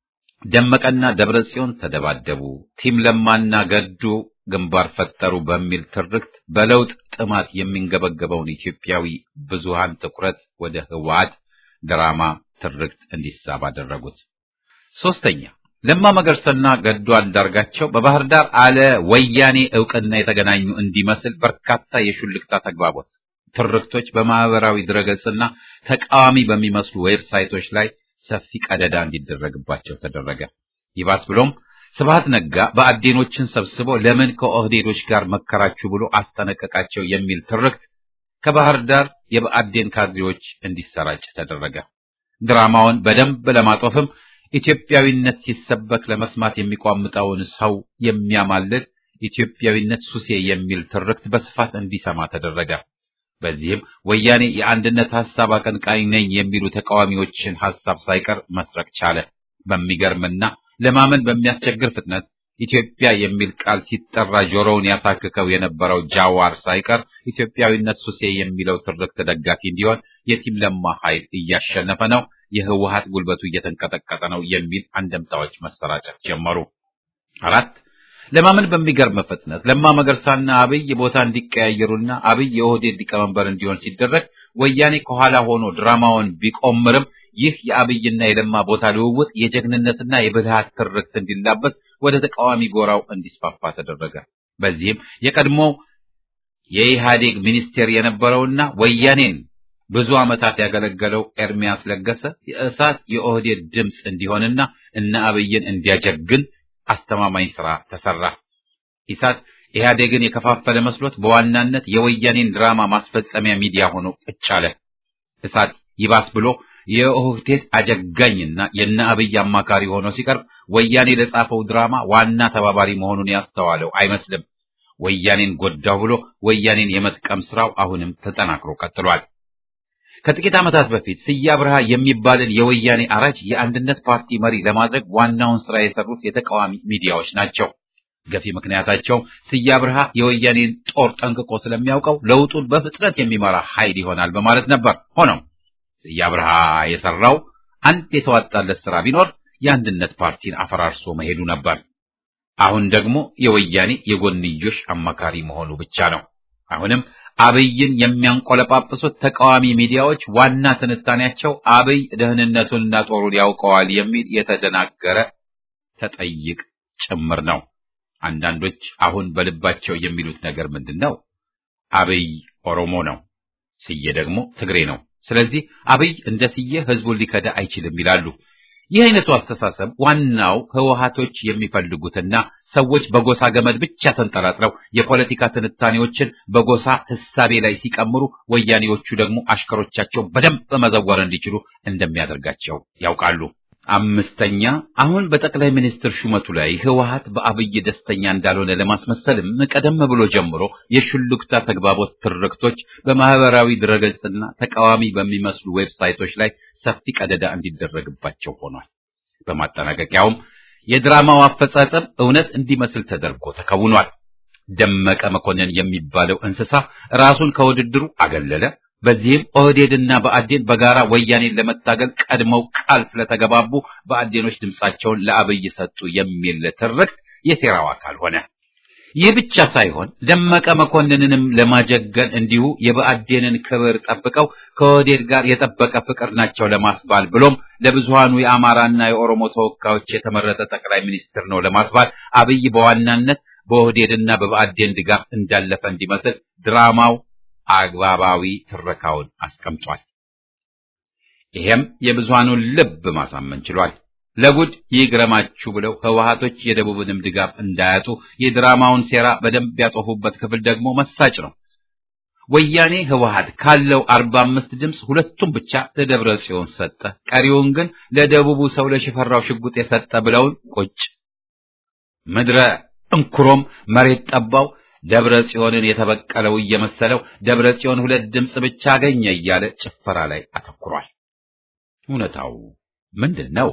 A: ደመቀና ደብረ ጽዮን ተደባደቡ፣ ቲም ለማና ገዱ ግንባር ፈጠሩ በሚል ትርክት በለውጥ ጥማት የሚንገበገበውን ኢትዮጵያዊ ብዙሃን ትኩረት ወደ ህወሓት ድራማ ትርክት እንዲሳብ አደረጉት። ሶስተኛ ለማ መገርሰና ገዱ አንዳርጋቸው በባህር ዳር አለ ወያኔ እውቅና የተገናኙ እንዲመስል በርካታ የሹልክታ ተግባቦት ትርክቶች በማህበራዊ ድረገጽና ተቃዋሚ በሚመስሉ ዌብሳይቶች ላይ ሰፊ ቀደዳ እንዲደረግባቸው ተደረገ። ይባስ ብሎም ስብሐት ነጋ በአዴኖችን ሰብስቦ ለምን ከኦህዴዶች ጋር መከራችሁ ብሎ አስጠነቀቃቸው የሚል ትርክት ከባህር ዳር የበአዴን ካድሬዎች እንዲሰራጭ ተደረገ። ድራማውን በደንብ ለማጦፍም ኢትዮጵያዊነት ሲሰበክ ለመስማት የሚቋምጠውን ሰው የሚያማልል ኢትዮጵያዊነት ሱሴ የሚል ትርክት በስፋት እንዲሰማ ተደረገ። በዚህም ወያኔ የአንድነት ሐሳብ አቀንቃኝ ነኝ የሚሉ ተቃዋሚዎችን ሐሳብ ሳይቀር መስረቅ ቻለ። በሚገርምና ለማመን በሚያስቸግር ፍጥነት ኢትዮጵያ የሚል ቃል ሲጠራ ጆሮውን ያሳክከው የነበረው ጃዋር ሳይቀር ኢትዮጵያዊነት ሱሴ የሚለው ትርክት ደጋፊ እንዲሆን የቲም ለማ ኃይል እያሸነፈ ነው፣ የህወሀት ጉልበቱ እየተንቀጠቀጠ ነው የሚል አንደምታዎች መሰራጨት ጀመሩ። አራት ለማመን በሚገርም ፍጥነት ለማ መገርሳና አብይ ቦታ እንዲቀያየሩና አብይ የኦህዴድ ሊቀመንበር እንዲሆን ሲደረግ ወያኔ ከኋላ ሆኖ ድራማውን ቢቆምርም ይህ የአብይና የለማ ቦታ ልውውጥ የጀግንነትና የብልሃት ትርክት እንዲላበስ ወደ ተቃዋሚ ጎራው እንዲስፋፋ ተደረገ። በዚህም የቀድሞው የኢህአዴግ ሚኒስቴር የነበረውና ወያኔን ብዙ ዓመታት ያገለገለው ኤርሚያስ ለገሰ የእሳት የኦህዴድ ድምፅ እንዲሆንና እነ አብይን እንዲያጀግን አስተማማኝ ስራ ተሰራ። ኢሳት ኢህአዴግን የከፋፈለ መስሎት በዋናነት የወያኔን ድራማ ማስፈጸሚያ ሚዲያ ሆኖ ቁጭ አለ። እሳት ይባስ ብሎ የኦህዴድ አጀጋኝና የነ አብይ አማካሪ ሆኖ ሲቀርብ ወያኔ ለጻፈው ድራማ ዋና ተባባሪ መሆኑን ያስተዋለው አይመስልም። ወያኔን ጎዳው ብሎ ወያኔን የመጥቀም ስራው አሁንም ተጠናክሮ ቀጥሏል። ከጥቂት ዓመታት በፊት ስዬ አብርሃ የሚባልን የወያኔ አራጅ የአንድነት ፓርቲ መሪ ለማድረግ ዋናውን ስራ የሰሩት የተቃዋሚ ሚዲያዎች ናቸው። ገፊ ምክንያታቸው ስዬ አብርሃ የወያኔን ጦር ጠንቅቆ ስለሚያውቀው ለውጡን በፍጥነት የሚመራ ኃይል ይሆናል በማለት ነበር። ሆኖም ስዬ አብርሃ የሰራው አንድ የተዋጣለት ስራ ቢኖር የአንድነት ፓርቲን አፈራርሶ መሄዱ ነበር። አሁን ደግሞ የወያኔ የጎንዮሽ አማካሪ መሆኑ ብቻ ነው። አሁንም አብይን የሚያንቆለጳጵሱት ተቃዋሚ ሚዲያዎች ዋና ትንታኔያቸው አብይ ደህንነቱንና ጦሩን ያውቀዋል የሚል የተደናገረ ተጠይቅ ጭምር ነው። አንዳንዶች አሁን በልባቸው የሚሉት ነገር ምንድን ነው? አብይ ኦሮሞ ነው፣ ስዬ ደግሞ ትግሬ ነው። ስለዚህ አብይ እንደ ስዬ ህዝቡን ሊከዳ አይችልም ይላሉ። ይህ አይነቱ አስተሳሰብ ዋናው ህወሓቶች የሚፈልጉትና ሰዎች በጎሳ ገመድ ብቻ ተንጠላጥለው የፖለቲካ ትንታኔዎችን በጎሳ ህሳቤ ላይ ሲቀምሩ፣ ወያኔዎቹ ደግሞ አሽከሮቻቸው በደንብ መዘወር እንዲችሉ እንደሚያደርጋቸው ያውቃሉ። አምስተኛ አሁን በጠቅላይ ሚኒስትር ሹመቱ ላይ ህወሓት በአብይ ደስተኛ እንዳልሆነ ለማስመሰልም ቀደም ብሎ ጀምሮ የሹልክታ ተግባቦት ትርክቶች በማህበራዊ ድረገጽና ተቃዋሚ በሚመስሉ ዌብሳይቶች ላይ ሰፊ ቀደዳ እንዲደረግባቸው ሆኗል። በማጠናቀቂያውም የድራማው አፈጻጸም እውነት እንዲመስል ተደርጎ ተከውኗል። ደመቀ መኮንን የሚባለው እንስሳ ራሱን ከውድድሩ አገለለ። በዚህም ኦህዴድና በአዴን በጋራ ወያኔን ለመታገል ቀድመው ቃል ስለተገባቡ በአዴኖች ድምጻቸውን ለአብይ ሰጡ የሚል ትርክት የሴራው አካል ሆነ። ይህ ብቻ ሳይሆን ደመቀ መኮንንንም ለማጀገን እንዲሁ የብአዴንን ክብር ጠብቀው ከኦህዴድ ጋር የጠበቀ ፍቅር ናቸው ለማስባል ብሎም ለብዙሃኑ የአማራና የኦሮሞ ተወካዮች የተመረጠ ጠቅላይ ሚኒስትር ነው ለማስባል አብይ በዋናነት በኦህዴድና በብአዴን ድጋፍ እንዳለፈ እንዲመስል ድራማው አግባባዊ ትረካውን አስቀምጧል። ይሄም የብዙሃኑን ልብ ማሳመን ችሏል። ለጉድ ይግረማችሁ ብለው ህወሓቶች የደቡብንም ድጋፍ እንዳያጡ የድራማውን ሴራ በደንብ ያጦፉበት ክፍል ደግሞ መሳጭ ነው። ወያኔ ህወሓት ካለው አርባ አምስት ድምፅ ሁለቱም ብቻ ለደብረ ጽዮን ሰጠ፣ ቀሪውን ግን ለደቡቡ ሰው ለሽፈራው ሽጉጥ የሰጠ ብለውን ቁጭ ምድረ እንኩሮም መሬት ጠባው ደብረ ጽዮንን የተበቀለው እየመሰለው ደብረ ጽዮን ሁለት ድምፅ ብቻ አገኘ እያለ ጭፈራ ላይ አተኩሯል። እውነታው ምንድን ነው?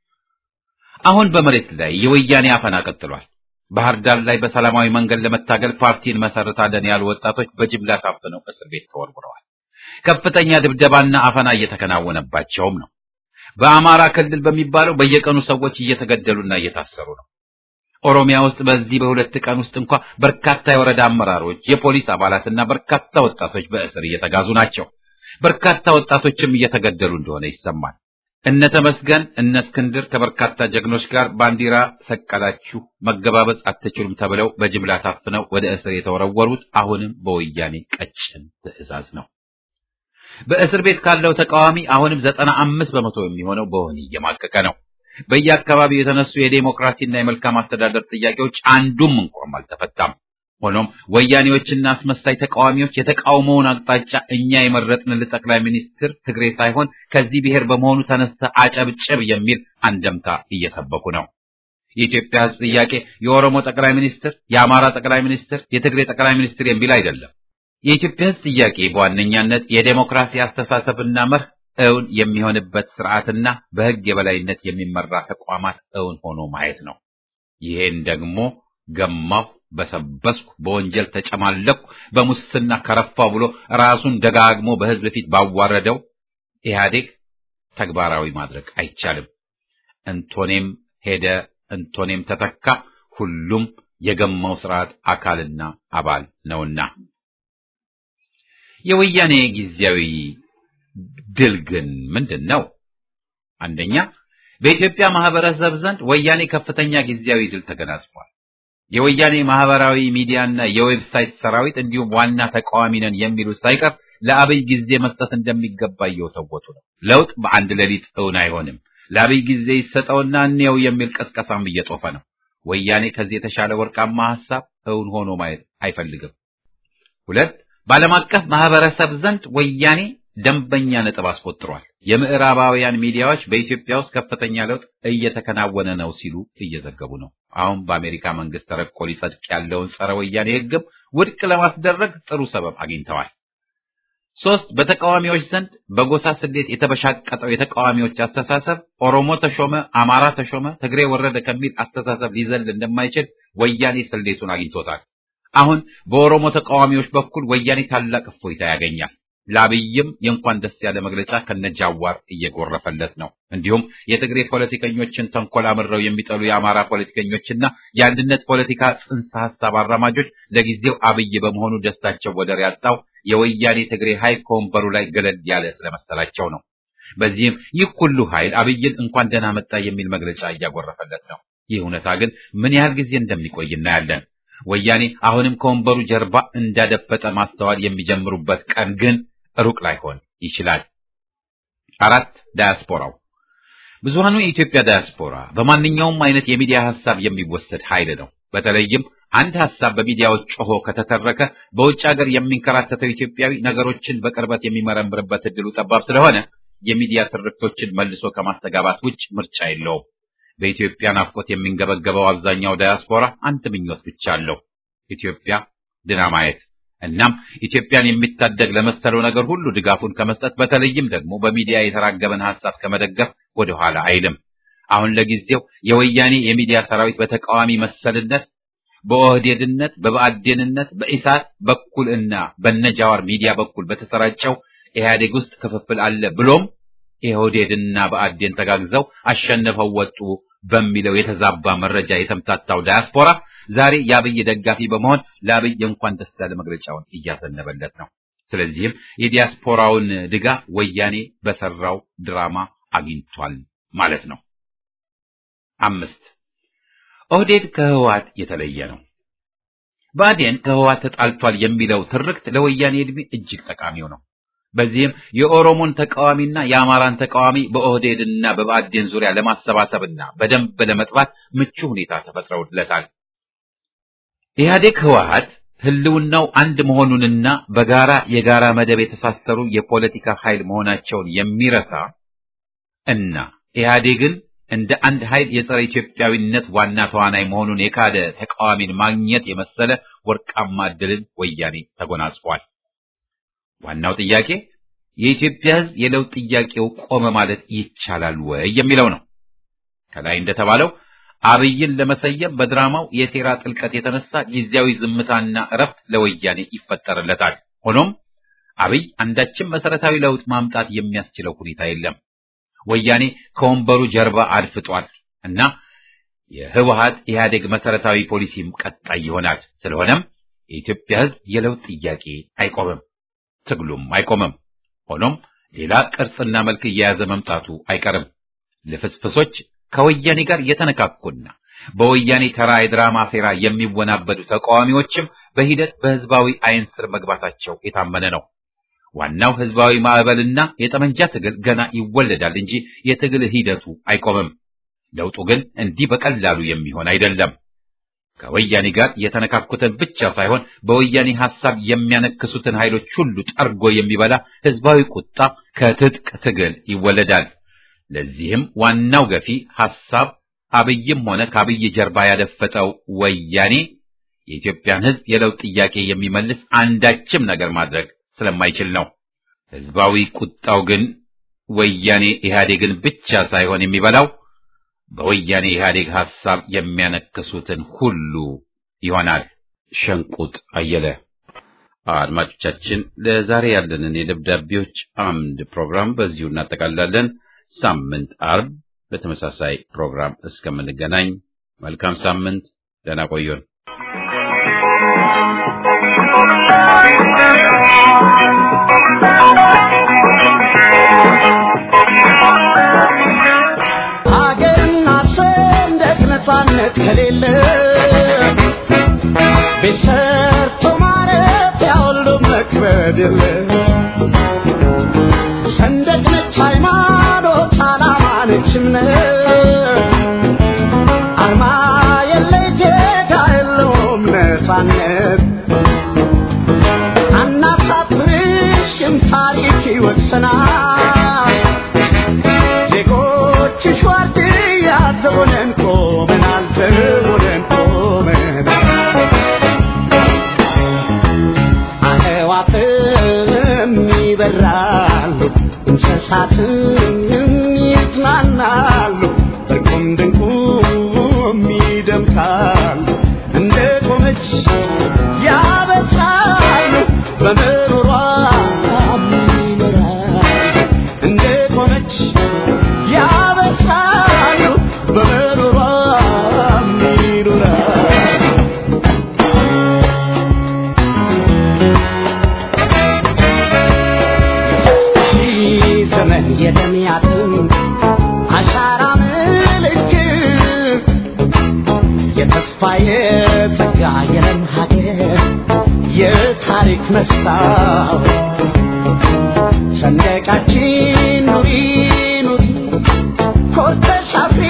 A: አሁን በመሬት ላይ የወያኔ አፈና ቀጥሏል። ባህር ዳር ላይ በሰላማዊ መንገድ ለመታገል ፓርቲን መሰረታለን ያሉ ወጣቶች በጅምላ ታፍነው እስር ቤት ተወርውረዋል። ከፍተኛ ድብደባና አፈና እየተከናወነባቸውም ነው። በአማራ ክልል በሚባለው በየቀኑ ሰዎች እየተገደሉና እየታሰሩ ነው። ኦሮሚያ ውስጥ በዚህ በሁለት ቀን ውስጥ እንኳ በርካታ የወረዳ አመራሮች፣ የፖሊስ አባላትና በርካታ ወጣቶች በእስር እየተጋዙ ናቸው። በርካታ ወጣቶችም እየተገደሉ እንደሆነ ይሰማል። እነ ተመስገን እነ እስክንድር ከበርካታ ጀግኖች ጋር ባንዲራ ሰቀላችሁ መገባበዝ አትችሉም ተብለው በጅምላ ታፍነው ወደ እስር የተወረወሩት አሁንም በወያኔ ቀጭን ትዕዛዝ ነው። በእስር ቤት ካለው ተቃዋሚ አሁንም ዘጠና አምስት በመቶ የሚሆነው በወህኒ እየማቀቀ ነው። በየአካባቢው የተነሱ የዴሞክራሲና የመልካም አስተዳደር ጥያቄዎች አንዱም እንኳን አልተፈታም። ሆኖም ወያኔዎችና አስመሳይ ተቃዋሚዎች የተቃውሞውን አቅጣጫ እኛ የመረጥንልህ ጠቅላይ ሚኒስትር ትግሬ ሳይሆን ከዚህ ብሔር በመሆኑ ተነስተ አጨብጭብ የሚል አንደምታ እየሰበኩ ነው። የኢትዮጵያ ሕዝብ ጥያቄ የኦሮሞ ጠቅላይ ሚኒስትር፣ የአማራ ጠቅላይ ሚኒስትር፣ የትግሬ ጠቅላይ ሚኒስትር የሚል አይደለም። የኢትዮጵያ ሕዝብ ጥያቄ በዋነኛነት የዴሞክራሲ አስተሳሰብና መርህ እውን የሚሆንበት ስርዓትና በሕግ የበላይነት የሚመራ ተቋማት እውን ሆኖ ማየት ነው። ይሄን ደግሞ ገማሁ፣ በሰበስኩ፣ በወንጀል ተጨማለቅኩ፣ በሙስና ከረፋው ብሎ ራሱን ደጋግሞ በሕዝብ ፊት ባዋረደው ኢህአዴግ ተግባራዊ ማድረግ አይቻልም። እንቶኔም ሄደ፣ እንቶኔም ተተካ፣ ሁሉም የገማው ስርዓት አካልና አባል ነውና የወያኔ ጊዜያዊ ድል ግን ምንድን ነው? አንደኛ በኢትዮጵያ ማህበረሰብ ዘንድ ወያኔ ከፍተኛ ጊዜያዊ ድል ተገናጽፏል። የወያኔ ማህበራዊ ሚዲያና የዌብሳይት ሰራዊት እንዲሁም ዋና ተቃዋሚ ነን የሚሉት ሳይቀር ለአብይ ጊዜ መስጠት እንደሚገባ እየወተወቱ ነው። ለውጥ በአንድ ሌሊት እውን አይሆንም። ለአብይ ጊዜ ይሰጠውና እንየው የሚል ቀስቀሳም እየጦፈ ነው። ወያኔ ከዚህ የተሻለ ወርቃማ ሐሳብ እውን ሆኖ ማየት አይፈልግም። ሁለት በዓለም አቀፍ ማህበረሰብ ዘንድ ወያኔ ደንበኛ ነጥብ አስቆጥሯል። የምዕራባውያን ሚዲያዎች በኢትዮጵያ ውስጥ ከፍተኛ ለውጥ እየተከናወነ ነው ሲሉ እየዘገቡ ነው። አሁን በአሜሪካ መንግስት ተረቆ ሊጸድቅ ያለውን ጸረ ወያኔ ሕግም ውድቅ ለማስደረግ ጥሩ ሰበብ አግኝተዋል። ሶስት በተቃዋሚዎች ዘንድ በጎሳ ስሌት የተበሻቀጠው የተቃዋሚዎች አስተሳሰብ ኦሮሞ ተሾመ፣ አማራ ተሾመ፣ ትግሬ ወረደ ከሚል አስተሳሰብ ሊዘል እንደማይችል ወያኔ ስሌቱን አግኝቶታል። አሁን በኦሮሞ ተቃዋሚዎች በኩል ወያኔ ታላቅ እፎይታ ያገኛል። ለአብይም የእንኳን ደስ ያለ መግለጫ ከነጃዋር እየጎረፈለት ነው። እንዲሁም የትግሬ ፖለቲከኞችን ተንኮል አምረው የሚጠሉ የአማራ ፖለቲከኞችና የአንድነት ፖለቲካ ጽንሰ ሐሳብ አራማጆች ለጊዜው አብይ በመሆኑ ደስታቸው ወደር ያጣው የወያኔ ትግሬ ኃይል ከወንበሩ ላይ ገለል ያለ ስለመሰላቸው ነው። በዚህም ይህ ሁሉ ኃይል አብይን እንኳን ደህና መጣ የሚል መግለጫ እያጎረፈለት ነው። ይህ እውነታ ግን ምን ያህል ጊዜ እንደሚቆይ እናያለን። ወያኔ አሁንም ከወንበሩ ጀርባ እንዳደፈጠ ማስተዋል የሚጀምሩበት ቀን ግን ሩቅ ላይሆን ይችላል። አራት ዳያስፖራው ብዙሃኑ የኢትዮጵያ ዳያስፖራ በማንኛውም አይነት የሚዲያ ሀሳብ የሚወሰድ ኃይል ነው። በተለይም አንድ ሀሳብ በሚዲያዎች ጮሆ ከተተረከ በውጭ ሀገር የሚንከራተተው ኢትዮጵያዊ ነገሮችን በቅርበት የሚመረምርበት እድሉ ጠባብ ስለሆነ የሚዲያ ትርክቶችን መልሶ ከማስተጋባት ውጭ ምርጫ የለውም። በኢትዮጵያ ናፍቆት የሚንገበገበው አብዛኛው ዳያስፖራ አንድ ምኞት ብቻ አለው፣ ኢትዮጵያ ድና ማየት። እናም ኢትዮጵያን የሚታደግ ለመሰለው ነገር ሁሉ ድጋፉን ከመስጠት በተለይም ደግሞ በሚዲያ የተራገበን ሀሳብ ከመደገፍ ወደኋላ አይልም። አሁን ለጊዜው የወያኔ የሚዲያ ሰራዊት በተቃዋሚ መሰልነት፣ በኦህዴድነት፣ በብአዴንነት፣ በኢሳት በኩል እና በነጃዋር ሚዲያ በኩል በተሰራጨው ኢህአዴግ ውስጥ ክፍፍል አለ ብሎም የኦህዴድና ብአዴን ተጋግዘው አሸንፈው ወጡ በሚለው የተዛባ መረጃ የተምታታው ዳያስፖራ ዛሬ የአብይ ደጋፊ በመሆን ለአብይ እንኳን ደስ ያለ መግለጫውን እያዘነበለት ነው። ስለዚህም የዲያስፖራውን ድጋፍ ወያኔ በሰራው ድራማ አግኝቷል ማለት ነው። አምስት ኦህዴድ ከህወሓት የተለየ ነው። ብአዴን ከህወሓት ተጣልቷል የሚለው ትርክት ለወያኔ ዕድሜ እጅግ ጠቃሚው ነው። በዚህም የኦሮሞን ተቃዋሚና የአማራን ተቃዋሚ በኦህዴድና በብአዴን ዙሪያ ለማሰባሰብና በደንብ ለመጥባት ምቹ ሁኔታ ተፈጥረውለታል። ኢህአዴግ ህወሓት ህልውናው አንድ መሆኑንና በጋራ የጋራ መደብ የተሳሰሩ የፖለቲካ ኃይል መሆናቸውን የሚረሳ እና ኢህአዴግን እንደ አንድ ኃይል የጸረ ኢትዮጵያዊነት ዋና ተዋናይ መሆኑን የካደ ተቃዋሚን ማግኘት የመሰለ ወርቃማ ዕድልን ወያኔ ተጎናጽፏል። ዋናው ጥያቄ የኢትዮጵያ ህዝብ የለውጥ ጥያቄው ቆመ ማለት ይቻላል ወይ የሚለው ነው። ከላይ እንደተባለው አብይን ለመሰየም በድራማው የሴራ ጥልቀት የተነሳ ጊዜያዊ ዝምታና እረፍት ለወያኔ ይፈጠርለታል። ሆኖም አብይ አንዳችም መሰረታዊ ለውጥ ማምጣት የሚያስችለው ሁኔታ የለም። ወያኔ ከወንበሩ ጀርባ አድፍጧል እና የህወሓት ኢህአዴግ መሰረታዊ ፖሊሲም ቀጣይ ይሆናል። ስለሆነም የኢትዮጵያ ህዝብ የለውጥ ጥያቄ አይቆምም፣ ትግሉም አይቆምም። ሆኖም ሌላ ቅርጽና መልክ እየያዘ መምጣቱ አይቀርም። ልፍስፍሶች ከወያኔ ጋር የተነካኩና በወያኔ ተራ የድራማ ሴራ የሚወናበዱ ተቃዋሚዎችም በሂደት በህዝባዊ አይን ስር መግባታቸው የታመነ ነው። ዋናው ህዝባዊ ማዕበልና የጠመንጃ ትግል ገና ይወለዳል እንጂ የትግል ሂደቱ አይቆምም። ለውጡ ግን እንዲህ በቀላሉ የሚሆን አይደለም። ከወያኔ ጋር የተነካኩትን ብቻ ሳይሆን በወያኔ ሐሳብ የሚያነክሱትን ኃይሎች ሁሉ ጠርጎ የሚበላ ህዝባዊ ቁጣ ከትጥቅ ትግል ይወለዳል። ለዚህም ዋናው ገፊ ሐሳብ አብይም ሆነ ከአብይ ጀርባ ያደፈጠው ወያኔ የኢትዮጵያን ህዝብ የለውጥ ጥያቄ የሚመልስ አንዳችም ነገር ማድረግ ስለማይችል ነው። ህዝባዊ ቁጣው ግን ወያኔ ኢህአዴግን ብቻ ሳይሆን የሚበላው በወያኔ ኢህአዴግ ሐሳብ የሚያነክሱትን ሁሉ ይሆናል። ሸንቁጥ አየለ። አድማጮቻችን፣ ለዛሬ ያለንን የደብዳቤዎች አምድ ፕሮግራም በዚሁ እናጠቃልላለን። ሳምንት አርብ በተመሳሳይ ፕሮግራም እስከምንገናኝ መልካም ሳምንት፣ ደህና ቆዩን።
C: ሀገርና ሰንደቅ ነፃነት ከሌለ ቤት ሰርቶ ማረፊያ ሁሉ መክበድ የለ ሰንደቅ ነች ሃይማኖት፣ ዓላማ ነች እምነት አርማ የለ ጌታ የለውም ነፃነት አናሳፍርሽም ታሪክ ይወቅሰናል ዜጎችሽ ዋርድያ ዘቦነን ቆመናል ዘቦነን ቆመናል አዕዋፍም ይበራሉ እንስሳትም ይዝናናሉ እርቁም ድንቁም ይደምቃሉ እንደ ቆመች ያበስራሉ በምሮሯ ይኖራሉ እንደ ቆመች ያበስራሉ በምሮሯ ይኖራሉ ሺህ ዘመን የደሚያጥም አሻራ ምልክት የተስፋ የጸጋ የለም ሀገር የታሪክ መስታወት ሰንደቃችን ኑሪ ኑሪ ኮርተሽ አፍሪ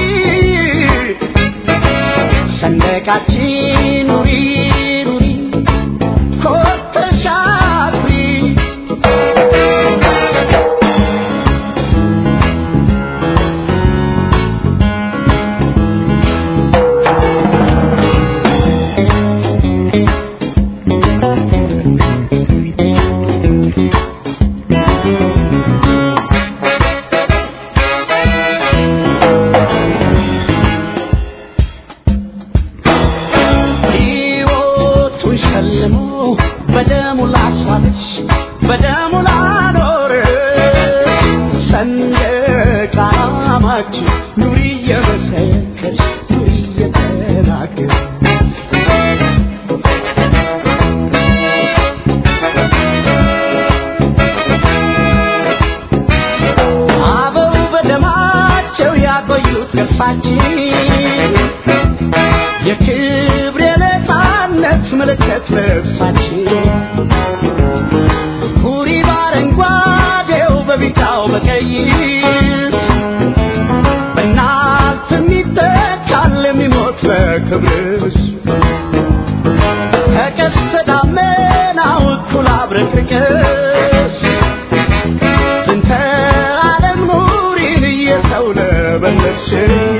C: ሰንደቃችን ኑሪ ኑሪ ኮርተሽ አፍሪ ሕይወቱን ሸልሞ በደሙ ላስዋለች በደሙ ላኖር ሰንደቅ ዓላማችን ኑሪ እየመሰከርሽ ኑሪ እየተናገር አበው በደማቸው ያቆዩት ቅርሳችን የክብር የነፃነት ምልክት ልብሳችን ሁሪ በአረንጓዴው በቢጫው በቀይ በእናት የሚተካል የሚሞት ለክብርሽ ከቀስተ ደመናው እኩል አብረቅርቅሽ ዝንተ ዓለም ኑሪን እየተውለበለብሽ